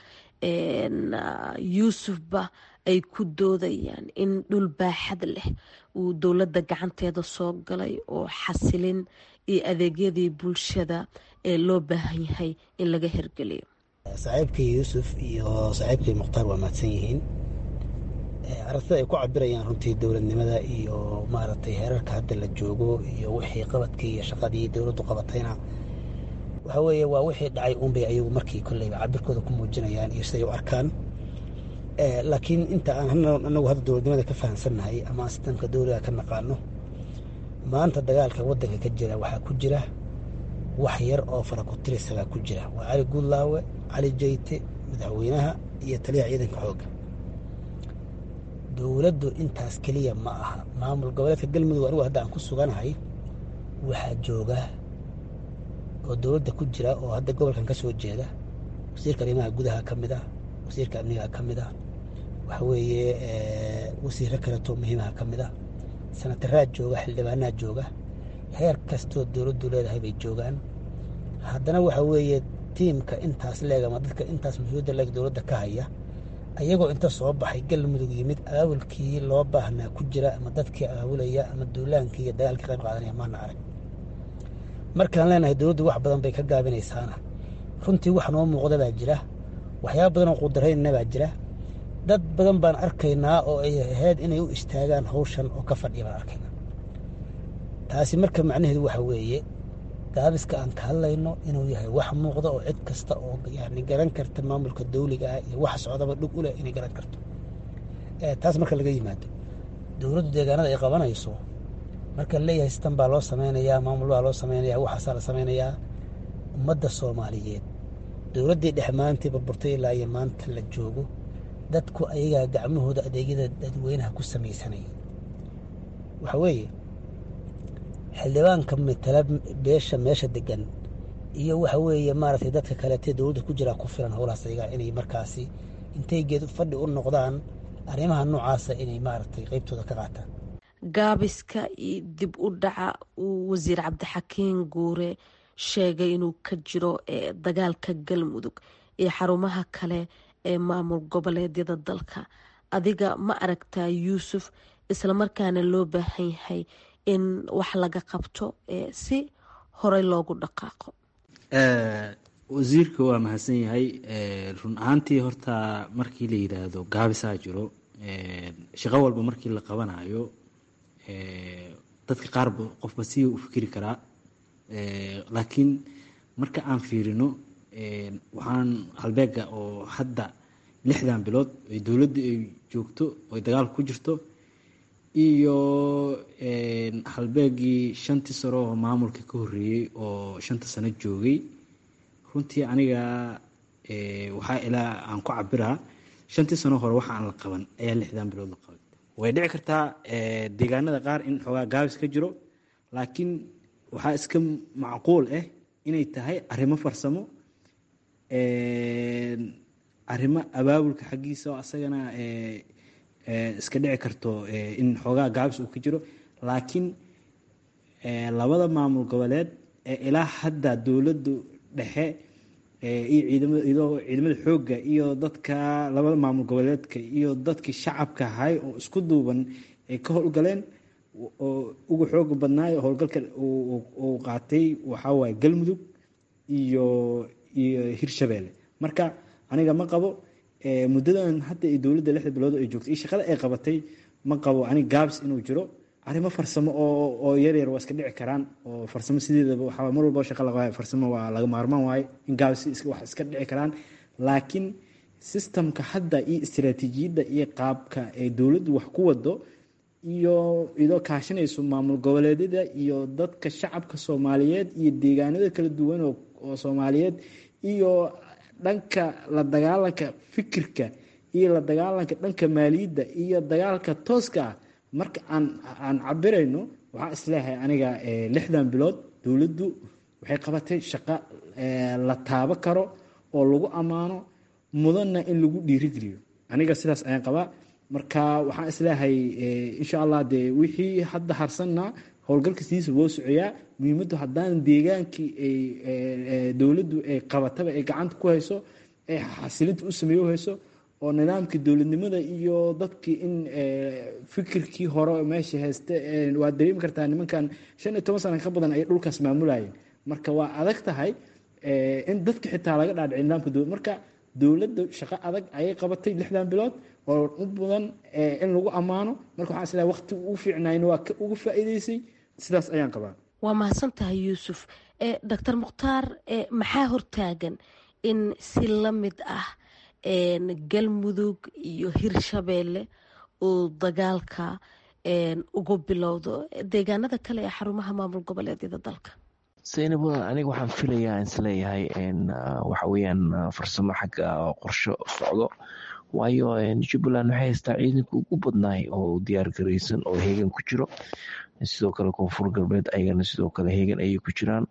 yuusufba ay ku doodayaan in dhul baaxad leh uu dowladda gacanteeda soo galay oo xasilin iyo adeegyadii bulshada ee loo baahan yahay in laga hirgeliyo saaxiibkii yuusuf iyo saaxiibkii mukhtaar waa mahadsan yihiin aragtida ay ku cabirayaan runtii dowladnimada iyo maaragtay heerarka hadda la joogo iyo wixii qabadkii iyo shaqadii dowladdu qabatayna waxa weeye waa wixii dhacay unbay ayagu markii kolleyba cabirkooda ku muujinayaan iyo siday u arkaan laakiin inta aan anagu hadda dowladnimada ka fahamsannahay ama sistamka dowliga ka naqaano maanta dagaalka waddanka ka jira waxaa ku jira wax yar oo fara ku tirisagaa ku jira waa cali guudlaawe cali jeyte madaxweynaha iyo taliyaha ciidanka xoogga dowladdu intaas keliya ma aha maamul goboleedka galmudug anigu hadda aan ku suganahay waxaa jooga oo dowladda ku jira oo hadda gobolkan ka soo jeeda wasiirka arrimaha gudaha ka mid ah wasiirka amniga ka mid ah waxa weeye wasiiro kaleto muhiimaha ka mid ah sanataraad jooga xildhibaanaha jooga heer kastoo dowladdu leedahay bay joogaan haddana waxa weeye tiimka intaas leeg ama dadka intaas mas-uuliyadda leeg dowladda ka haya ayagoo inta soo baxay galmudug yimid abaabulkii loo baahnaa ku jira ama dadkii abaabulaya ama duulaankii iyo dagaalkii qayb qaadanaya maana arag markaan leenahay dowladdu wax badan bay ka gaabinaysaana runtii wax noo muuqda baa jira waxyaaba badan oo qudarayna baa jira dad badan baan arkaynaa oo ay ahayd inay u istaagaan hawshan oo ka fadhiya baan arkaynaa taasi marka macnaheedu waxa weeye gaabiska aan ka hadlayno inuu yahay wax muuqda oo cid kasta oo yani garan karta maamulka dawliga ah iyo wax socdaba dhug u leh inay garan karto taas marka laga yimaado dowladdu deegaanada ay qabanayso marka leeyahay sitan baa loo samaynayaa maamul baa loo samaynayaa waxaasaa la samaynayaa ummadda soomaaliyeed dowladdii dhex maantii burburtay ilaa iyo maanta la joogo dadku ayagaa gacmahooda adeegyada dadweynaha ku samaysanaya waxa weeye xildhibaanka matala beesha meesha degan iyo waxa weeye maaragtay dadka kaleetee dowladda ku jiraa ku filan howlahaas ayagaa inay markaasi intay geed fadhi u noqdaan arrimaha noocaasa inay maaragtay qeybtooda ka qaataan gaabiska iyo dib u dhaca uu wasiir cabdixakiin guure sheegay inuu ka jiro dagaalka galmudug iyo xarumaha kale ee maamul goboleedyada dalka adiga ma aragtaa yuusuf islamarkaana loo baahan yahay in wax laga qabto si horey loogu dhaqaaqo wasiirka waa mahadsan yahay run ahaantii horta markii la yidhaahdo gaabisaa jiro shaqo walba markii la qabanayo dadka qaarba qofba si u fikiri karaa laakiin marka aan fiirino waxaan halbeega oo hadda lixdan bilood ay dowladda ay joogto oy dagaalka ku jirto iyo halbeegii shantii sano oo maamulka ka horreeyey oo shanta sano joogay runtii aniga waxaa ilaa aan ku cabiraa shantii sano hore waxa aan la qaban ayaa lixdan bilood la qabay way dhici kartaa deegaanada qaar in xoogaa gaabis ka jiro laakiin waxaa iska macquul ah inay tahay arrimo farsamo arrimo abaabulka xaggiisa oo asagana iska dhici karto in xoogaa gaabis uu ka jiro laakiin labada maamul goboleed ee ilaa hadda dowladdu dhexe iyo ciidamada ciidamada xoogga iyo dadka labada maamul goboleedka iyo dadkii shacabka ahay oo isku duuban ay ka howlgaleen oo ugu xooga badnaayo howlgalka uu qaatay waxaa waaye galmudug iyo iyo hirshabeelle marka aniga ma qabo muddadan hadda ay dowladda lixda bilood ay joogtay iyo shaqada ay qabatay ma qabo aniga gaabs inuu jiro arrimo farsamo oo oo yar yar waa iska dhici karaan oo farsamo sideedaba waxaa mar walba shaqa laga farsamo waa laga maarmaan waaye in gaabs wax iska dhici karaan laakiin systemka hadda iyo istiraatiijiyadda iyo qaabka ay dowladdu wax ku wado iyo idoo kaashanayso maamul goboleedyada iyo dadka shacabka soomaaliyeed iyo deegaanada kala duwan oo soomaaliyeed iyo dhanka la dagaalanka fikirka iyo la dagaalanka dhanka maaliyadda iyo dagaalka tooska ah marka aan aan cabirayno waxaa isleeyahay aniga lixdan bilood dowladdu waxay qabatay shaqo la taabo karo oo lagu ammaano mudanna in lagu dhiirigeliyo aniga sidaas ayaan qabaa marka waxaan isleeyahay insha allah dee wixii hadda harsanna howlgalka sidiisa woo socoyaa muhiimaddu haddaan deegaankii ay dowladdu ay qabataba ay gacanta ku hayso ay xasilinta u sameeyo hayso oo nidaamkii dowladnimada iyo dadkii in fikirkii hore meesha hayste waad dareemi kartaa nimankan shan iyo toban sana ka badan ay dhulkaas maamulayeen marka waa adag tahay in dadka xitaa laga dhaadhiciy nidaamka dowlad marka dowladda shaqo adag ayay qabatay lixdan bilood oo u badan in lagu ammaano marka waxaan islahay waqti ugu fiicnayn waa ka ugu faa'iidaysay sidaas ayaan qabaa waa mahadsan tahay yuusuf doctor mukhtaar maxaa hortaagan in si la mid ah galmudug iyo hirshabeelle uu dagaalka ugu bilowdo deegaanada kale ee xarumaha maamul goboleedyada dalka zaynab aniga waxaan filayaa isleeyahay waxa weeyaan farsamo xagga qorsho socdo waayo jubbaland waxay haystaa ciidanka ugu badnaay oo diyaar garaysan oo heegan ku jiro sidoo kale koonfur galbeed ayagana sidoo kale heegan ayay ku jiraan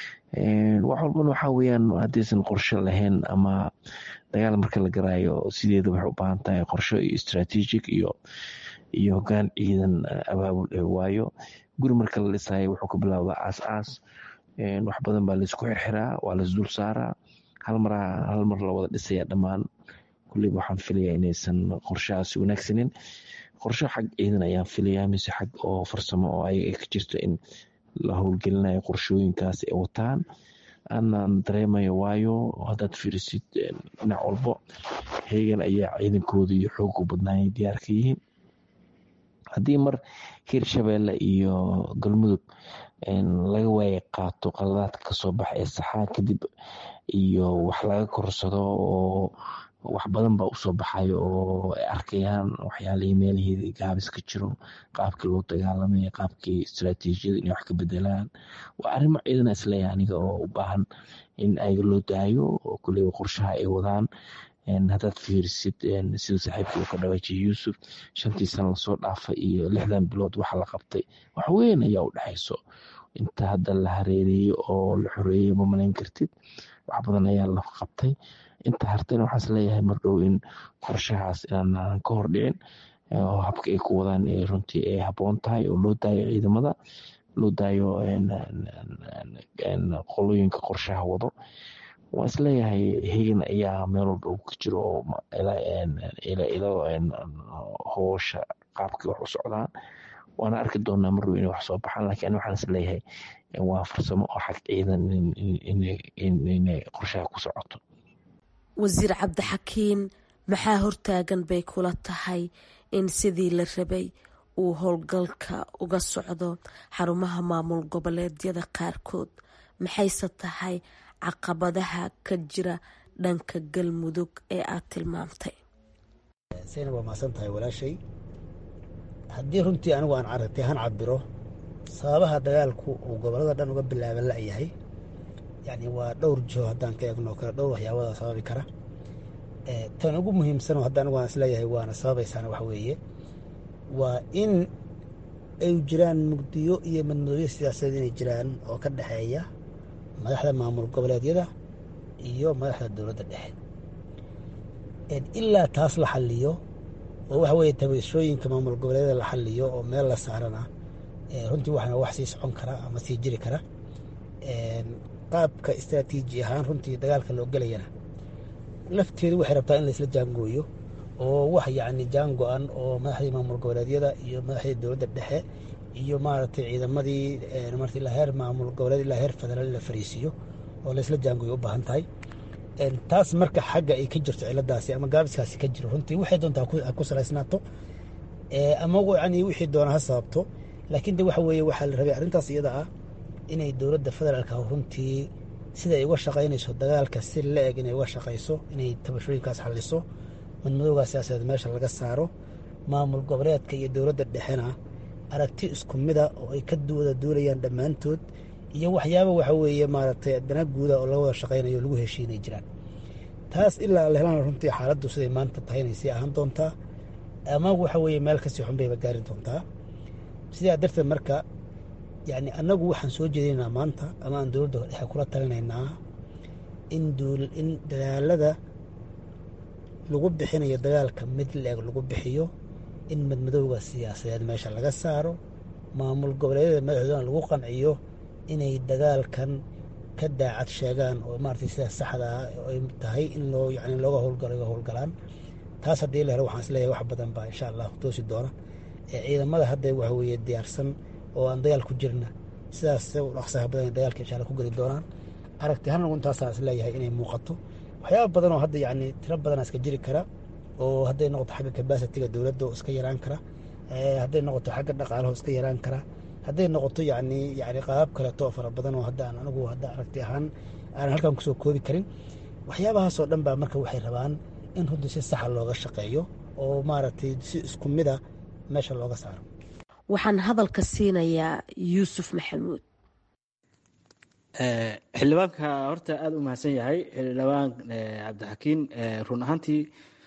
wax walbana waxaa weeyaan haddaysan qorsho lahayn ama dagaal marka la garaayo sideeda waxay u baahan tahay qorsho iyo strategic iyo iyo hogaan ciidan abaabul waayo guri marka la dhisayo wuxuu ka bilaabdaa aas aas wax badan baa laisku xirxiraa waa laisdul saaraa hal mar hal mar la wada dhisaya dhammaan kulliba waxaan filayaa inaysan qorshahaasi wanaagsanin qorsho xag ciidan ayaan filayaa mise xag oo farsamo oo ayaga ka jirto in la howlgelinayo qorshooyinkaas ay wataan aanan dareemayo waayo haddaad fiirisid dhinac walbo heegan ayaa ciidankooda iyo xoogu badnaayay diyaar ka yihiin haddii mar hirshabeelle iyo galmudug laga waaya qaato qaladaadka kasoo baxa ee saxaa kadib iyo wax laga korsado oo wax badan baa usoo baxayo oo ay arkayaan waxyaalihii meelihii gaabis ka jiro qaabkii loo dagaalamay qaabkii istraatiijiyada inay wax ka bedelaan waa arrimo ciidana isleeyahay aniga oo u baahan in ayaga loo daayo oo kuleyba qorshaha ay wadaan haddaad fiirisid sida saaxiibkii uu ka dhawaajiyay yuusuf shantii sana lasoo dhaafay iyo lixdan bilood waxa la qabtay wax weyn ayaa u dhexayso inta hadda la hareereeyey oo la xoreeyey ma malayn kartid wax badan ayaa la qabtay inta hartayna waxaas leeyahay mardhow in qorshahaas inaan ka hordhicin oo habka ay ku wadaan runtii ay habboon tahay oo loo daayo ciidamada loo daayo qolooyinka qorshaha wado waa isleeyahay hegan ayaa meel walba uu ka jiro oo ilo hoosha qaabkii wax u socdaan waana arki doonaa marrow inay wax soo baxaan laakiin ani waxaan isleeyahay waa farsamo oo xag ciidan inay qorshaha ku socoto wasiir cabdixakiin maxaa hortaagan bay kula tahay in sidii la rabay uu howlgalka uga socdo xarumaha maamul goboleedyada qaarkood maxayse tahay caqabadaha ka jira dhanka galmudug ee aad tilmaamtay sayna waa maasan tahay walaashay haddii runtii anigu aan aragtay han cabiro sababaha dagaalku uu gobolada dhan uga bilaaban la'yahay yani waa dhowr jiho haddaan ka eegno kale dhowr waxyaabada sababi kara tan ugu muhiimsanoo hadda anigu aan isleeyahay waana sababaysaana waxa weeye waa in ay jiraan mugdiyo iyo madmadooyo siyaasadeed inay jiraan oo ka dhexeeya madaxda maamul goboleedyada iyo madaxda dowladda dhexe ilaa taas la xaliyo oo waxa weeye tabashooyinka maamul goboleedyada la xaliyo oo meel la saarana runtii waxna wax sii socon kara ama sii jiri kara qaabka istraatiiji ahaan runtii dagaalka loo gelayana lafteedu waxay rabtaa in laisla jaangooyo oo wax yacni jaan go-an oo madaxdii maamul goboleedyada iyo madaxdii dowladda dhexe iyo maaragtay ciidamadii marti ilaa heer maamul goboleed ilaa heer federaal la fariisiiyo oo laisla jaangooyo u baahan tahay taas marka xagga ay ka jirto ciladaasi ama gaabiskaasi ka jiro runtii waxay doontaa ha ku salaysnaato ama yani wixii doona ha sababto laakiin de waxa weeye waxaa la rabay arrintaas iyada ah inay dowladda federaalka runtii sida ay uga shaqaynayso dagaalka si la eg inay uga shaqayso inay tabashooyinkaas xaliso madmadowgaa siyaasadeed meesha laga saaro maamul goboleedka iyo dowladda dhexena aragti isku mida oo ay ka wada duulayaan dhammaantood iyo waxyaaba waxa weeye maaragtay dana guuda oo laga wada shaqaynayo o lagu heshiinay jiraan taas ilaa la helana runtii xaaladdu siday maanta tahay inay sii ahaan doontaa ama waxa weeye meel kasii xun bayba gaari doontaa sidaa darteed marka yani annagu waxaan soo jeedinaynaa maanta ama aan dowladda dhexe kula talinaynaa in in dadaalada lagu bixinayo dagaalka mid la-eg lagu bixiyo in madmadowga siyaasadeed meesha laga saaro maamul goboleedyada madaxdoodana lagu qanciyo inay dagaalkan ka daacad sheegaan oo maaragtay sida saxda ah ay tahay in loo yani looga howlgalo ga howlgalaan taas haddii la helo waxaan isleeyahay wax badan baa insha allah toosi doona ciidamada hadda waxa weeye diyaarsan oo aan dagaal ku jirna sidaas dhaqsaha badan dagaalka insha allah ku geli doonaan aragti hanagu intaasaan isleeyahay inay muuqato waxyaaba badan oo hadda yani tiro badana iska jiri kara oo hadday noqoto xagga kabasitiga dowladda oo iska yaraan kara hadday noqoto xagga dhaqaalaho iska yaraan kara hadday noqoto yani yani qaabab kaleeto oo fara badan oo hadda aan anigu hadda aragti ahaan aanan halkan kusoo koobi karin waxyaabahaasoo dhan baa marka waxay rabaan in runtii si saxa looga shaqeeyo oo maaragtay si isku mida meesha looga saaro waxaan hadalka siinayaa yuusuf maxamuud xildhibaanka horta aada u mahadsan yahay xildhibaan cabdixakiin run ahaantii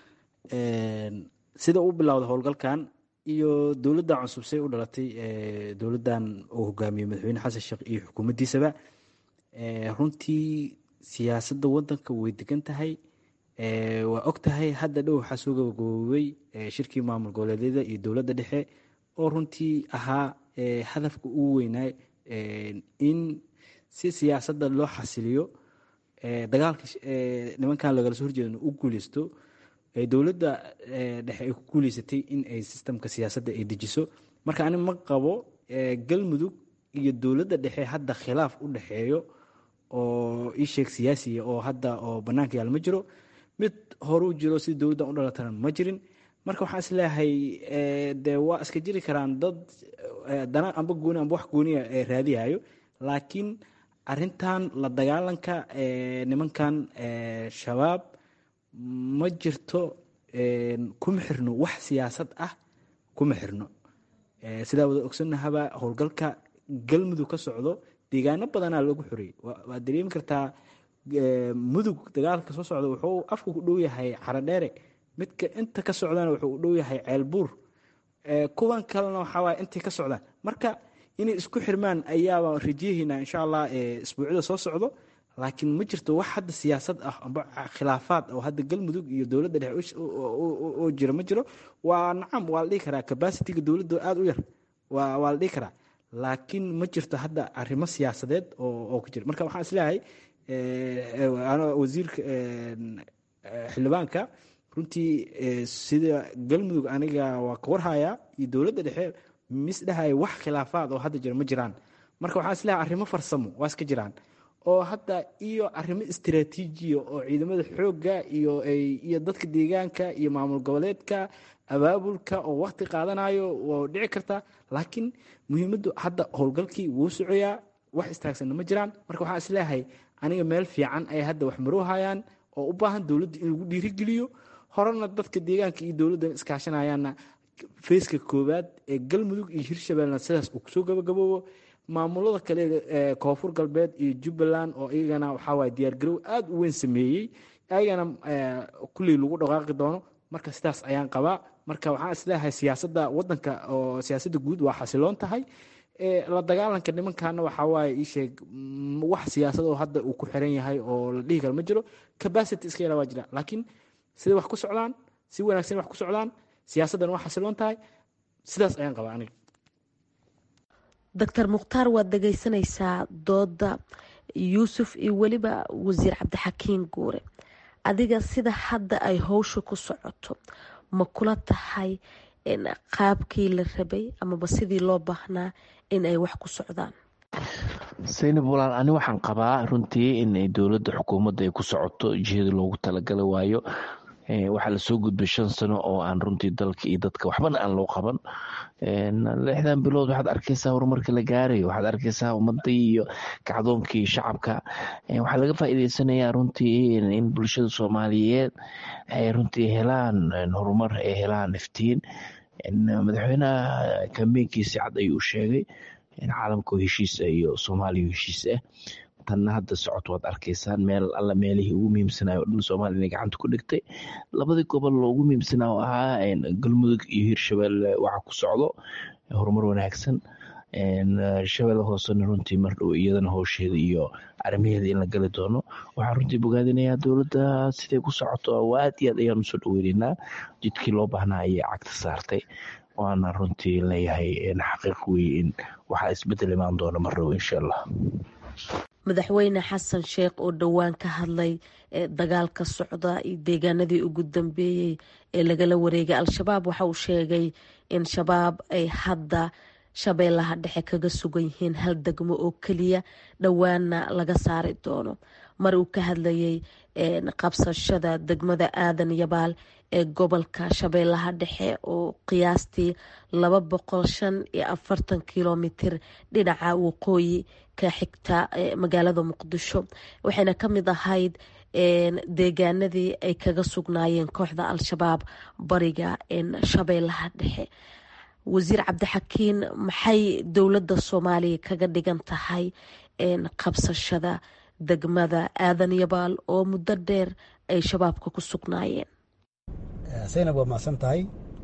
sida uu bilowda howlgalkan iyo dowladdan cusub say u dhalatay dowladdan uu hogaamiyo madaxweyne xasan sheekh iyo xukuumaddiisaba runtii siyaasadda waddanka way degan tahay waa og tahay hadda dhow waxaa soo gabagaboobay shirkii maamul goboleedyada iyo dowladda dhexe oo runtii ahaa hadafka ugu weynaa in si siyaasadda loo xasiliyo dagaalka nimankan lagala soo horjeedana u guuleysto dowladda dhexe ay ku guuleysatay in ay sistamka siyaasadda ay dejiso marka ani ma qabo galmudug iyo dowladda dhexe hadda khilaaf u dhexeeyo oo ii sheeg siyaasiya oo hadda oo bannaanka yaal ma jiro mid horuu jiro si dowladdan u dhalatana ma jirin marka waxaan isleeyahay dee waa iska jiri karaan dad dana amba gooni amba wax gooniya raadiyayo laakiin arintan la dagaalanka nimankan shabaab ma jirto kuma xirno wax siyaasad ah kuma xirno sidaa wada ogsanahaba howlgalka galmudug ka socdo deegaano badanaa lagu xoreeyey waad dareemi kartaa mudug dagaalka soo socda wuxuu afka ku dhow yahay caradheere midka inta ka socdana wuxuu u dhow yahay ceelbuur kuwan kalena waxaawaay intay ka socdaan marka inay isku xirmaan ayaaba rajayahaynaa insha allah isbuucyada soo socdo laakiin ma jirto wax hadda siyaasad ah amba khilaafaad oo hadda galmudug iyo dowladda dhexe oo jira ma jiro waa nacam waa la dhihi karaa cabacitiga dowladda aada u yar waa la dhihi karaa laakiin ma jirto hadda arrimo siyaasadeed oo ku jira marka waxaan isleeyahay wasiirka xildhibaanka runtii sida galmudug aniga waa ka warhayaa iyo dowladda dhexe misdhahaya wax khilaafaad oo hadda jira ma jiraan marka waxaan isleeyahay arrimo farsamo waa iska jiraan oo hadda iyo arrimo istiraatiijiya oo ciidamada xoogga iyo iyo dadka deegaanka iyo maamul goboleedka abaabulka oo wakti qaadanayo waa dhici karta laakiin muhiimaddu hadda howlgalkii wuu socoyaa wax istaagsanna ma jiraan marka waxaan isleeyahay aniga meel fiican ay hadda wax maroohayaan oo u baahan dowladda in lagu dhiirigeliyo horena dadka deegaanka iyo dowladda iskaashanayaanna feyska koowaad ee galmudug iyo hirshabeellena sidaas uu kusoo gabagaboobo maamulada kale ee koonfur galbeed iyo jubbaland oo iyagana waxaawaay diyaargarow aada u weyn sameeyey ayagana kulley lagu dhaqaaqi doono marka sidaas ayaan qabaa marka waxaan isleeyahay siyaasadda wadanka oo siyaasadda guud waa xasiloon tahay la dagaalanka nimankana waxawaaye iisheeg wax siyaasad oo hadda uu ku xiran yahay oo la dhihi karo ma jiro capacity iska yara waa jira laakiin siday wax ku socdaan si wanaagsan wax ku socdaan siyaasaddan waa xasiloon tahay sidaas ayaan qabaa aniga doctor mukhtaar waad dhegeysanaysaa dooda yuusuf iyo weliba wasiir cabdixakiin guure adiga sida hadda ay howsha ku socoto ma kula tahay qaabkii la rabay amaba sidii loo baahnaa in ay wax ku socdaan saynab walaal ani waxaan qabaa runtii in dowladda xukuumadda ay ku socoto jihada loogu talagala waayo waxaa lasoo gudbay shan sano oo aan runtii dalka iyo dadka waxbana aan loo qaban lixdan bilood waxaad arkeysaa horumarka la gaarayo waxaad arkeysaa ummadii iyo kacdoonkii shacabka waxaa laga faa'iideysanayaa runtii in bulshada soomaaliyeed ay runtii helaan horumar ay helaan iftiin madaxweynaha kambeynkiisi cad ayuu sheegay caalamka heshiisa iyo soomaaliya heshiis ah tanna hadda socod waad arkaysaan meel alla meelihii ugu muhiimsanayo o dhan soomaaliya inay gacanta ku dhigtay labadii gobol loogu muhiimsanaa oo ahaa galmudug iyo hirshabelle waxa ku socdo horumar wanaagsan shabeelle hoosena runtii mar dhow iyadana howsheeda iyo arrimaheeda in la gali doono waxaan runtii bogaadinayaa dowladda siday ku socoto aad iyo aad ayaan usoo dhaweyneynaa jidkii loo baahnaa ayay cagta saartay waana runtii leeyahay xaqiiq wey in waxaa isbedel imaan doona mar dhow insha allah madaxweyne xasan sheekh oo dhowaan ka hadlay dagaalka socda iyo deegaanadii ugu dambeeyey ee lagala wareegay al-shabaab waxa uu sheegay in shabaab ay hadda shabeellaha dhexe kaga sugan yihiin hal degmo oo keliya dhowaanna laga saari doono mar uu ka hadlayay qabsashada degmada aadan yabaal ee gobolka shabeellaha dhexe oo qiyaastii laba boqol shan iyo afartan kilomitir dhinaca waqooyi ka xigta magaalada muqdisho waxayna ka mid ahayd deegaanadii ay kaga sugnaayeen kooxda al-shabaab bariga shabeellaha dhexe wasiir cabdixakiin maxay dowladda soomaaliya kaga dhigan tahay qabsashada degmada aadan yabaal oo muddo dheer ay shabaabka ku sugnaayeen saynab waa macsan tahay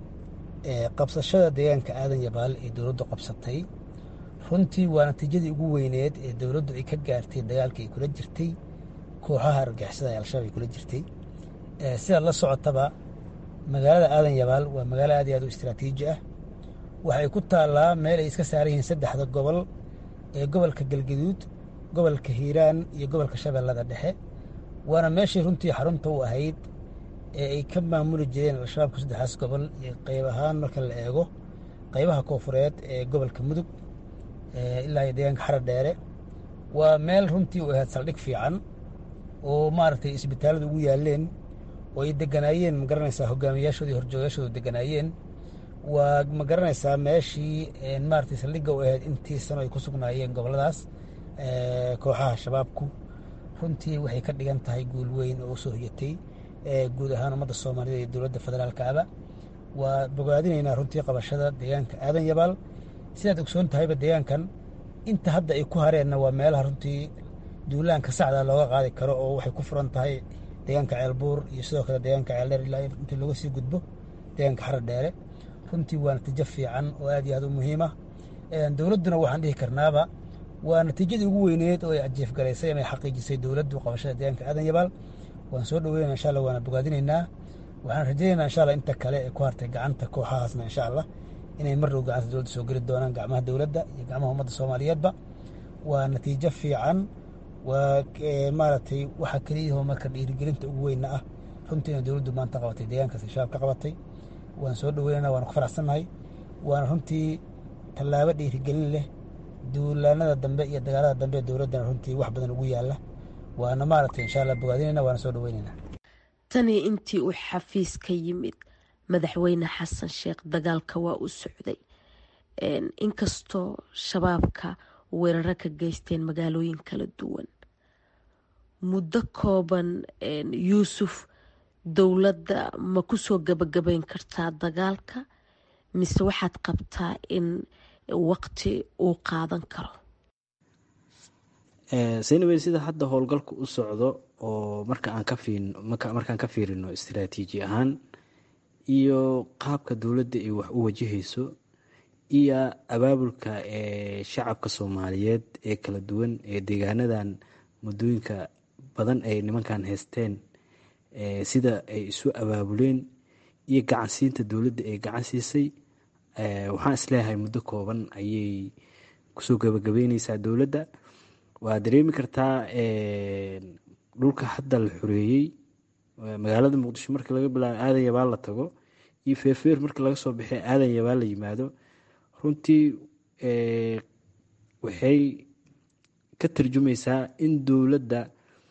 qabsashada deegaanka aadan yabaal ee dowladdu qabsatay runtii waa natiijadii ugu weyneed ee dowladdu ay ka gaartay dagaalkii ay kula jirtay kooxaha argagixisada ee al-shabaab ay kula jirtay sidaad la socotaba magaalada aadan yabaal waa magaalo aad iyo aad u istraatiiji ah waxay ku taallaa meel ay iska saaran yihiin saddexda gobol ee gobolka galgaduud gobolka hiiraan iyo gobolka shabeellada dhexe waana meeshii runtii xarunta u ahayd ee ay ka maamuli jireen al-shabaabka saddexdaas gobol iyo qayb ahaan marka la eego qaybaha koofureed ee gobolka mudug ilaa iyo deegaanka xara dheere waa meel runtii u ahayd saldhig fiican oo maaragtay isbitaallada ugu yaaleen oo ay deganaayeen ma garanaysaa hogaamiyaashoodii horjoogayaashooda deganaayeen waa ma garanaysaa meeshii maaragtay saldhigga u ahayd intii sano ay ku sugnaayeen gobolladaas kooxaha shabaabku runtii waxay ka dhigan tahay guul weyn oo usoo hoyatay guud ahaan ummadda soomaalida iyo dowladda federaalkaaba waa bogaadinaynaa runtii qabashada deegaanka aadan yabaal sidaad ogsoon tahayba deegaankan inta hadda ay ku hareenna waa meelaha runtii duulaanka sacda looga qaadi karo oo waxay ku furan tahay deegaanka ceelbuur iyo sidoo kale deegaanka ceeldheer ilaa intii looga sii gudbo deegaanka xara dheere runtii waa natiijo fiican oo aad iyo aad u muhiima dowladduna waxaan dhihi karnaaba waa natiijadii ugu weyneed oo ay ajiifgalaysay ama ay xaqiijisay dowladdu qabashada deegaanka aadan yabaal waan soo dhaweynana insha allah waana bogaadinaynaa waxaan rajaynaynaa insha allah inta kale ee ku hartay gacanta kooxahaasna insha allah inay mar dhow gacanta dowladda soo geli doonaan gacmaha dowladda iyo gacmaha ummadda soomaaliyeedba waa natiijo fiican waa maaragtay waxa keliyahoo marka dhiirigelinta ugu weynna ah runtii inay dowladdu maanta qabatay deegaankaas shabaab ka qabatay waan soo dhaweynana waana ku faraxsannahay waana runtii tallaabo dhiirigelin leh duulaanada dambe iyo dagaalada dambe ee dowladdana runtii wax badan ugu yaalla waana maaragtay insha allah bogaadinayna waana soo dhaweynayna tanii intii uu xafiis ka yimid madaxweyne xasan sheekh dagaalka waa u socday inkastoo shabaabka weeraro ka geysteen magaalooyin kala duwan muddo kooban yuusuf dowladda ma kusoo gabagabayn kartaa dagaalka mise waxaad qabtaa in waqti uu qaadan karo seynawey sida hadda howlgalku u socdo oo marka aan ka fiin markaan ka fiirino istaraatiiji ahaan iyo qaabka dowladda ay wax u wajahayso iyo abaabulka ee shacabka soomaaliyeed ee kala duwan ee deegaanadan muddooyinka badan ay nimankan haysteen sida ay isu abaabuleen iyo gacansiinta dowladda ay gacan siisay waxaan isleeyahay muddo kooban ayay kusoo gabagabeyneysaa dowladda waa dareemi kartaa dhulka hadda la xoreeyey magaalada muqdisho markii laga bilaabo aadan yabaal la tago iyo feerfeer markii laga soo baxay aadan yabaal la yimaado runtii waxay ka tarjumaysaa in dowladda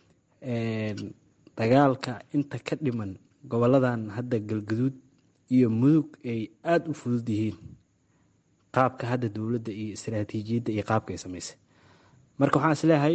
dagaalka inta ka dhiman goboladan hadda galgaduud iyo mudug ay aada u fudud yihiin qaabka hadda dowladda iyo istaraatiijiyadda iyo qaabka ay samaysay marka waxaan isleeyahay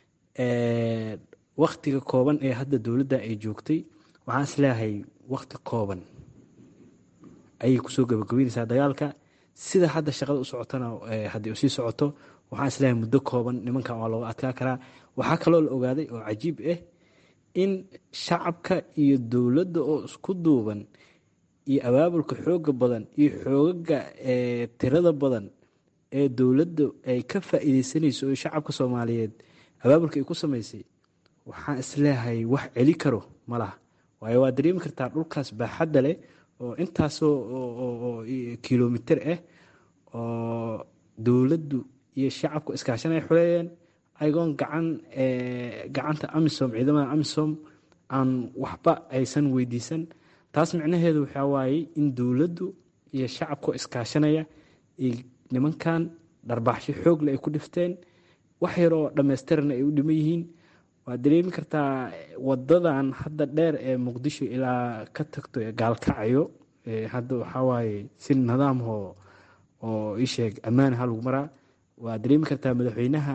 waktiga kooban ee hadda dowladda ay joogtay waxaan isleeyahay wakti kooban ayay kusoo gabagabeynaysaa dagaalka sida hadda shaqada u socotona haddii usii socoto waxaan isleeyahay muddo kooban nimankan waa looga adkaa karaa waxaa kaloo la ogaaday oo cajiib ah in shacabka iyo dowladda oo isku duuban iyo abaabulka xooga badan iyo xoogaga tirada badan ee dowladda ay ka faa-iideysanayso oo shacabka soomaaliyeed abaabulka ay ku samaysay waxaan isleeyahay wax celi karo ma laha waayo waa dareemi kartaa dhulkaas baaxadda leh oo intaasoo kilomiter ah oo dowladdu iyo shacabku iskaashanay xuleeyeen ayagoon gacan gacanta amisom ciidamada amisom aan waxba aysan weydiisan taas micnaheedu waxaa waaye in dowladdu iyo shacabku iskaashanaya nimankan dharbaaxsho xoogle ay ku dhifteen wax yar oo dhammaystirana ay u dhiman yihiin waad dareemi kartaa wadadan hadda dheer ee muqdisho ilaa ka tagto gaalkacayo hadda waxawaaye si nidaamho oo isheeg ammaanaha lagu maraa waad dareemi kartaa madaxweynaha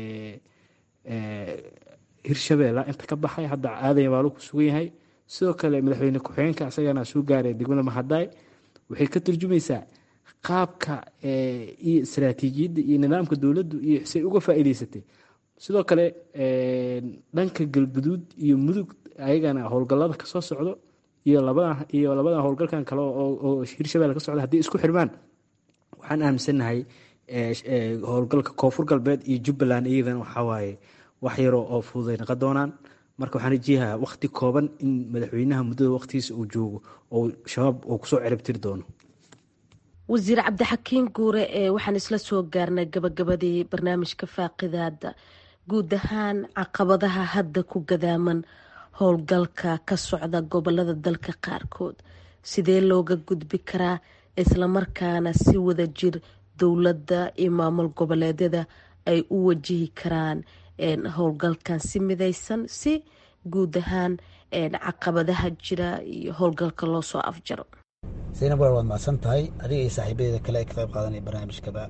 hirshabeella inta ka baxay hadda aadan yabaalo ku sugan yahay sidoo kale madaxweyne ku-xigeenka isagana soo gaaray degmada mahadaay waxay ka turjumaysaa qaabka iyo istaraatiijiyadda iyo nidaamka dowladdu iyo say uga faa-iideysatay sidoo kale dhanka galguduud iyo mudug ayagana howlgallada kasoo socdo iyo labada iyo labada howlgalkan kale oo hirshabelle ka socda haddii isku xirmaan waxaan aaminsannahay howlgalka koonfur galbeed iyo jubbaland iyadana waxawaaye wax yaroo oo fududay naqon doonaan marka waxaan rajeeyahaa wakti kooban in madaxweynaha muddada waqtigiisa uu joogo oo shabaab uu kusoo ciribtiri doono wasiir cabdixakiin guure ee waxaan isla soo gaarnay gabagabadii barnaamijka faaqidaada guud ahaan caqabadaha hadda ku gadaaman howlgalka ka socda gobolada dalka qaarkood sidee looga gudbi karaa islamarkaana si wada jir dowladda iyo maamul goboleedyada ay u wajihi karaan howlgalkan si midaysan si guud ahaan caqabadaha jira iyo howlgalka loo soo afjaro saynab walaal waad mahadsan tahay adiga iyo saaxiibadeeda kale ay ka qayb qaadanaya barnaamijkaba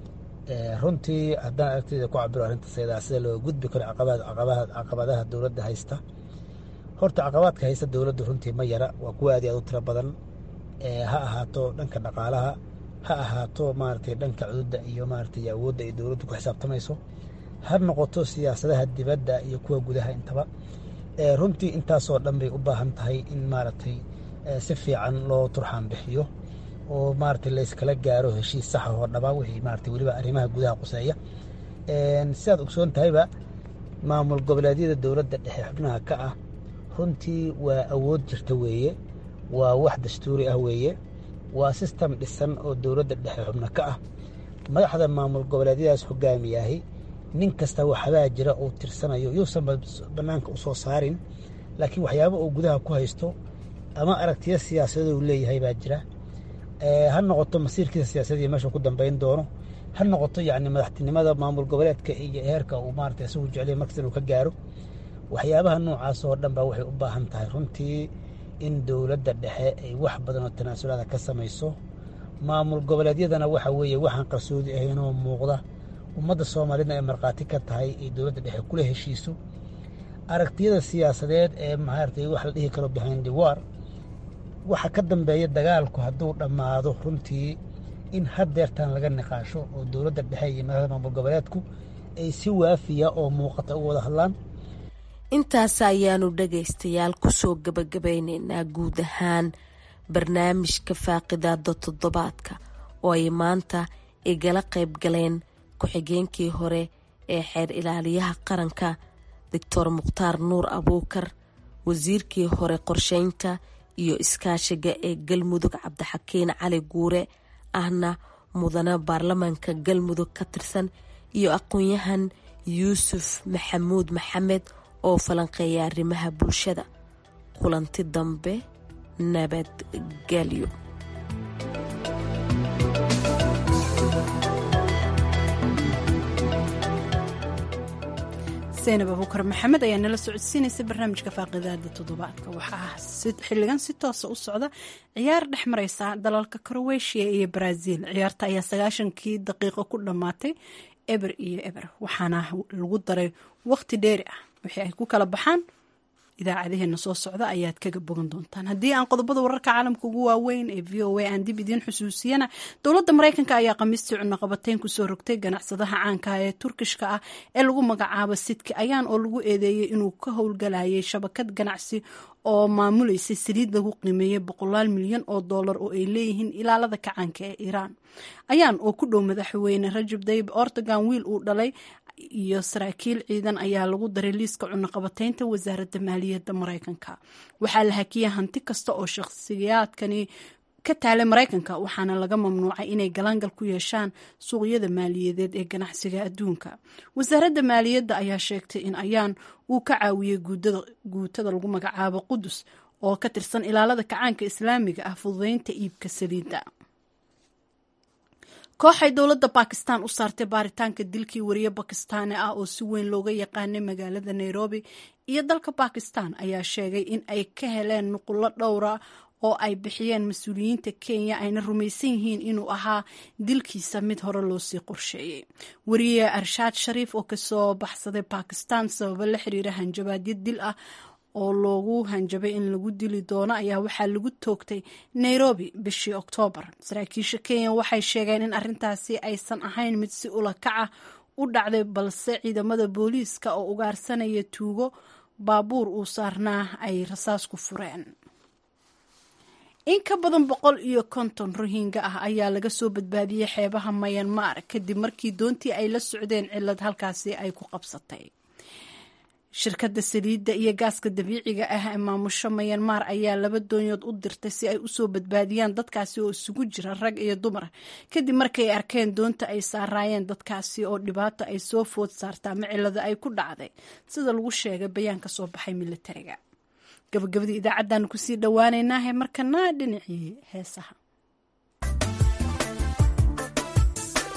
runtii haddaan aragtida ku cabiro arrintaas ayadaa sida loo gudbi karo caqabadaha dowladda haysta horta caqabaadka haysta dowladda runtii ma yara waa kuwa aad iyo aad u tiro badan ha ahaato dhanka dhaqaalaha ha ahaato maaragtay dhanka cududda iyo maaragtay awoodda ay dowladdu ku xisaabtamayso ha noqoto siyaasadaha dibadda iyo kuwa gudaha intaba runtii intaasoo dhan bay u baahan tahay in maaragtay si fiican loo turxaan bixiyo oo maaragtay layskala gaaro heshiis saxa oo dhaba wixii maaragtay weliba arrimaha gudaha quseeya sidaad ogsoon tahayba maamul goboleedyada dowladda dhexe xubnaha ka ah runtii waa awood jirta weeye waa wax dastuuri ah weeye waa sistem dhisan oo dowladda dhexe xubno ka ah madaxda maamul goboleedyadaas hogaamiyaahi nin kasta waxbaa jira uu tirsanayo yuusan bannaanka u soo saarin laakiin waxyaaba uu gudaha ku haysto ama aragtiyo siyaasadoo uu leeyahay baa jira ha noqoto masiirkiisa siyaasadii meesha ku dambeyn doono ha noqoto yacni madaxtinimada maamul goboleedka iyo heerka uu maarata isagu jeclay markas inuu ka gaaro waxyaabaha noocaas oo dhan baa waxay u baahan tahay runtii in dowladda dhexe ay wax badan oo tanaasulaada ka samayso maamul goboleedyadana waxa weeye waxaan qarsoodi ahaynoo muuqda ummadda soomaalidna ay markhaati ka tahay ay dowladda dhexe kula heshiiso aragtiyada siyaasadeed ee maaragtay wax la dhihi karo behind the war waxa ka dambeeya dagaalku hadduu dhammaado runtii in haddeertan laga niqaasho oo dowladda dhexe iyo madaxda maamul goboleedku ay si waafiya oo muuqata u wada hadlaan intaas ayaanu dhagaystayaal kusoo gabagabaynaynaa guud ahaan barnaamijka faaqidaada toddobaadka oo ay maanta igala qayb galeen ku-xigeenkii hore ee xeer ilaaliyaha qaranka doctor mukhtaar nuur abuukar wasiirkii hore qorsheynta iyo iskaashiga ee galmudug cabdixakiin cali guure ahna mudane baarlamaanka galmudug ka tirsan iyo aqoon-yahan yuusuf maxamuud maxamed oo falanqeeya arrimaha bulshada kulanti dambe nabadgelyo saynab abuukar maxamed ayaa nala socodsiinaysa barnaamijka faaqidaada toddobaadka waxaa xiligan si toosa u socda ciyaar dhex mareysa dalalka kroweshiya iyo brazil ciyaarta ayaa sagaashankii daqiiqo ku dhammaatay eber iyo eber waxaana lagu daray waqti dheeri ah wixii ay ku kala baxaan idaacadaheena soo socda ayaad kaga bogan doontaan haddii aan qodobada wararka caalamka ugu waaweyn ee v o a aan dib idiin xusuusiyana dowladda mareykanka ayaa khamiistii cunaqabateyn kusoo rogtay ganacsadaha caanka ee turkishka ah ee lagu magacaabo sidki ayaan oo lagu eedeeyey inuu ka howlgalayay shabakad ganacsi oo maamuleysay saliid lagu qiimeeyey boqolaal milyan oo dollar oo ay leeyihiin ilaalada kacaanka ee iiraan ayaan oo ku dhow madaxweyne rajab dayib ortogan wiil uu dhalay iyo saraakiil ciidan ayaa lagu daray liiska cunaqabateynta wasaaradda maaliyadda mareykanka waxaa la hakiyay hanti kasta oo shakhsiyaadkani ka taalay mareykanka waxaana laga mamnuucay inay galaangal ku yeeshaan suuqyada maaliyadeed ee ganacsiga adduunka wasaaradda maaliyadda ayaa sheegtay in ayaan uu ka caawiyey guutada lagu magacaabo qudus oo ka tirsan ilaalada kacaanka islaamiga ah fududeynta iibka saliidda kooxay dowladda bakistan u saartay baaritaanka dilkii wariye bakistaani ah oo si weyn looga yaqaanay magaalada nairobi iyo dalka bakistan ayaa sheegay in ay ka heleen nuqullo dhowra oo ay bixiyeen mas-uuliyiinta kenya ayna rumaysan yihiin inuu ahaa dilkiisa mid hore loosii qorsheeyey wariye arshaad shariif oo kasoo baxsaday bakistan sababo la xiriira hanjabaadyo dil ah oo loogu hanjabay in lagu dili doono ayaa waxaa lagu toogtay nairobi bishii oktoobar saraakiisha kenya waxay sheegeen in arintaasi aysan ahayn mid si ula kaca u dhacday balse ciidamada booliiska oo ugaarsanaya tuugo baabuur uu saarnaa ay rasaas ku fureen in ka badan boqol iyo konton rohinga ah ayaa laga soo badbaadiyey xeebaha mayanmar kadib markii doontii ay la socdeen cilad halkaasi ay ku qabsatay shirkadda saliidda iyo gaaska dabiiciga ah ee maamusho mayanmar ayaa laba doonyood u dirtay si ay usoo badbaadiyaan dadkaasi oo isugu jira rag iyo dumar kadib markay arkeen doonta ay saaraayeen dadkaasi oo dhibaato ay soo food saarta ama cilada ay ku dhacday sida lagu sheegay bayaan ka soo baxay militariga gabagabadii idaacaddaanu kusii dhowaaneynaahe markana dhinacii heesaha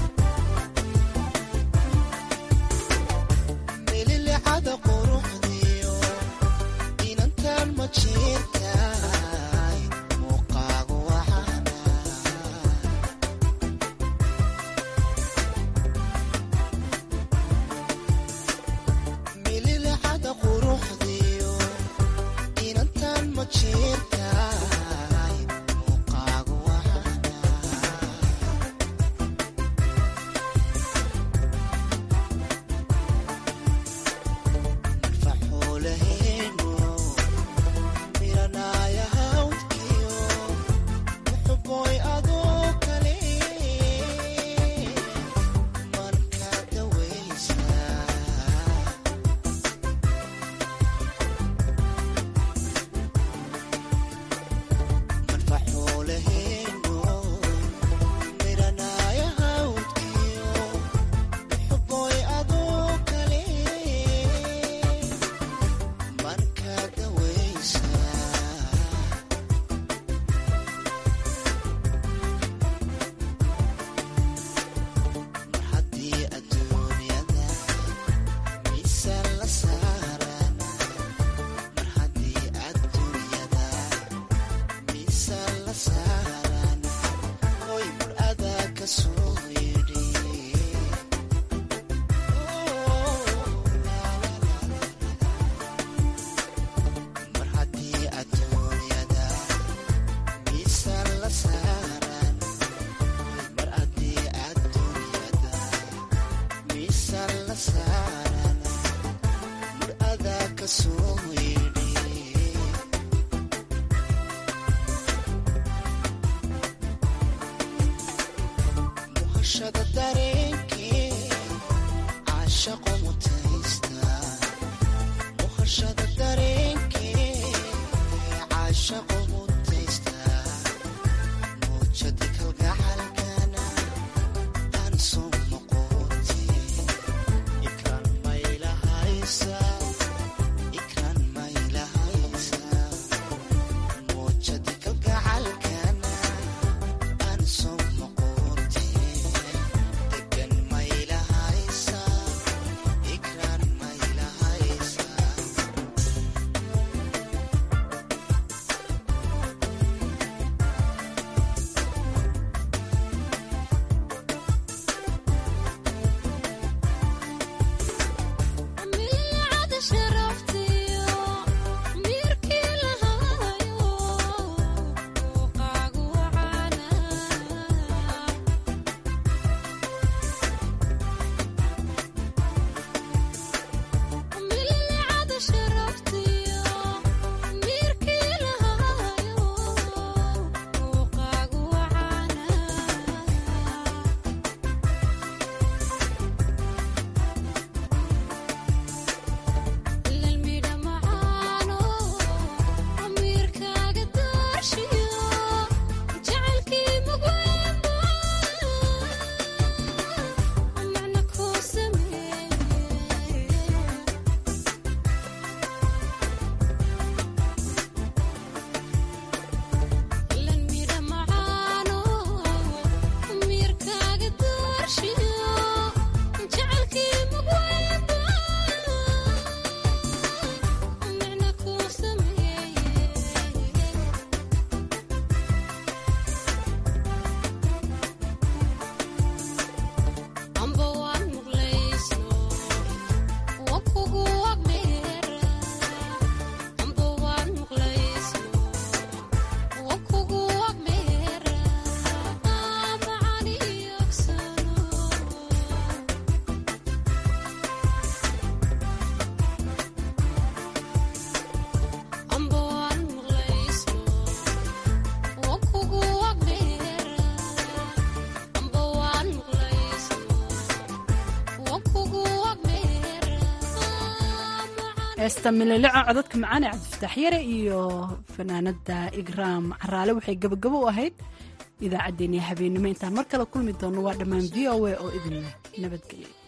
heesta mililico codadka macaan ee cabdifataax yare iyo fanaanada igraam caraale waxay gabagabo u ahayd idaacaddeenii habeenimo intaan mar kale kulmi doonno waa dhammaan v o a oo idin nabadgelya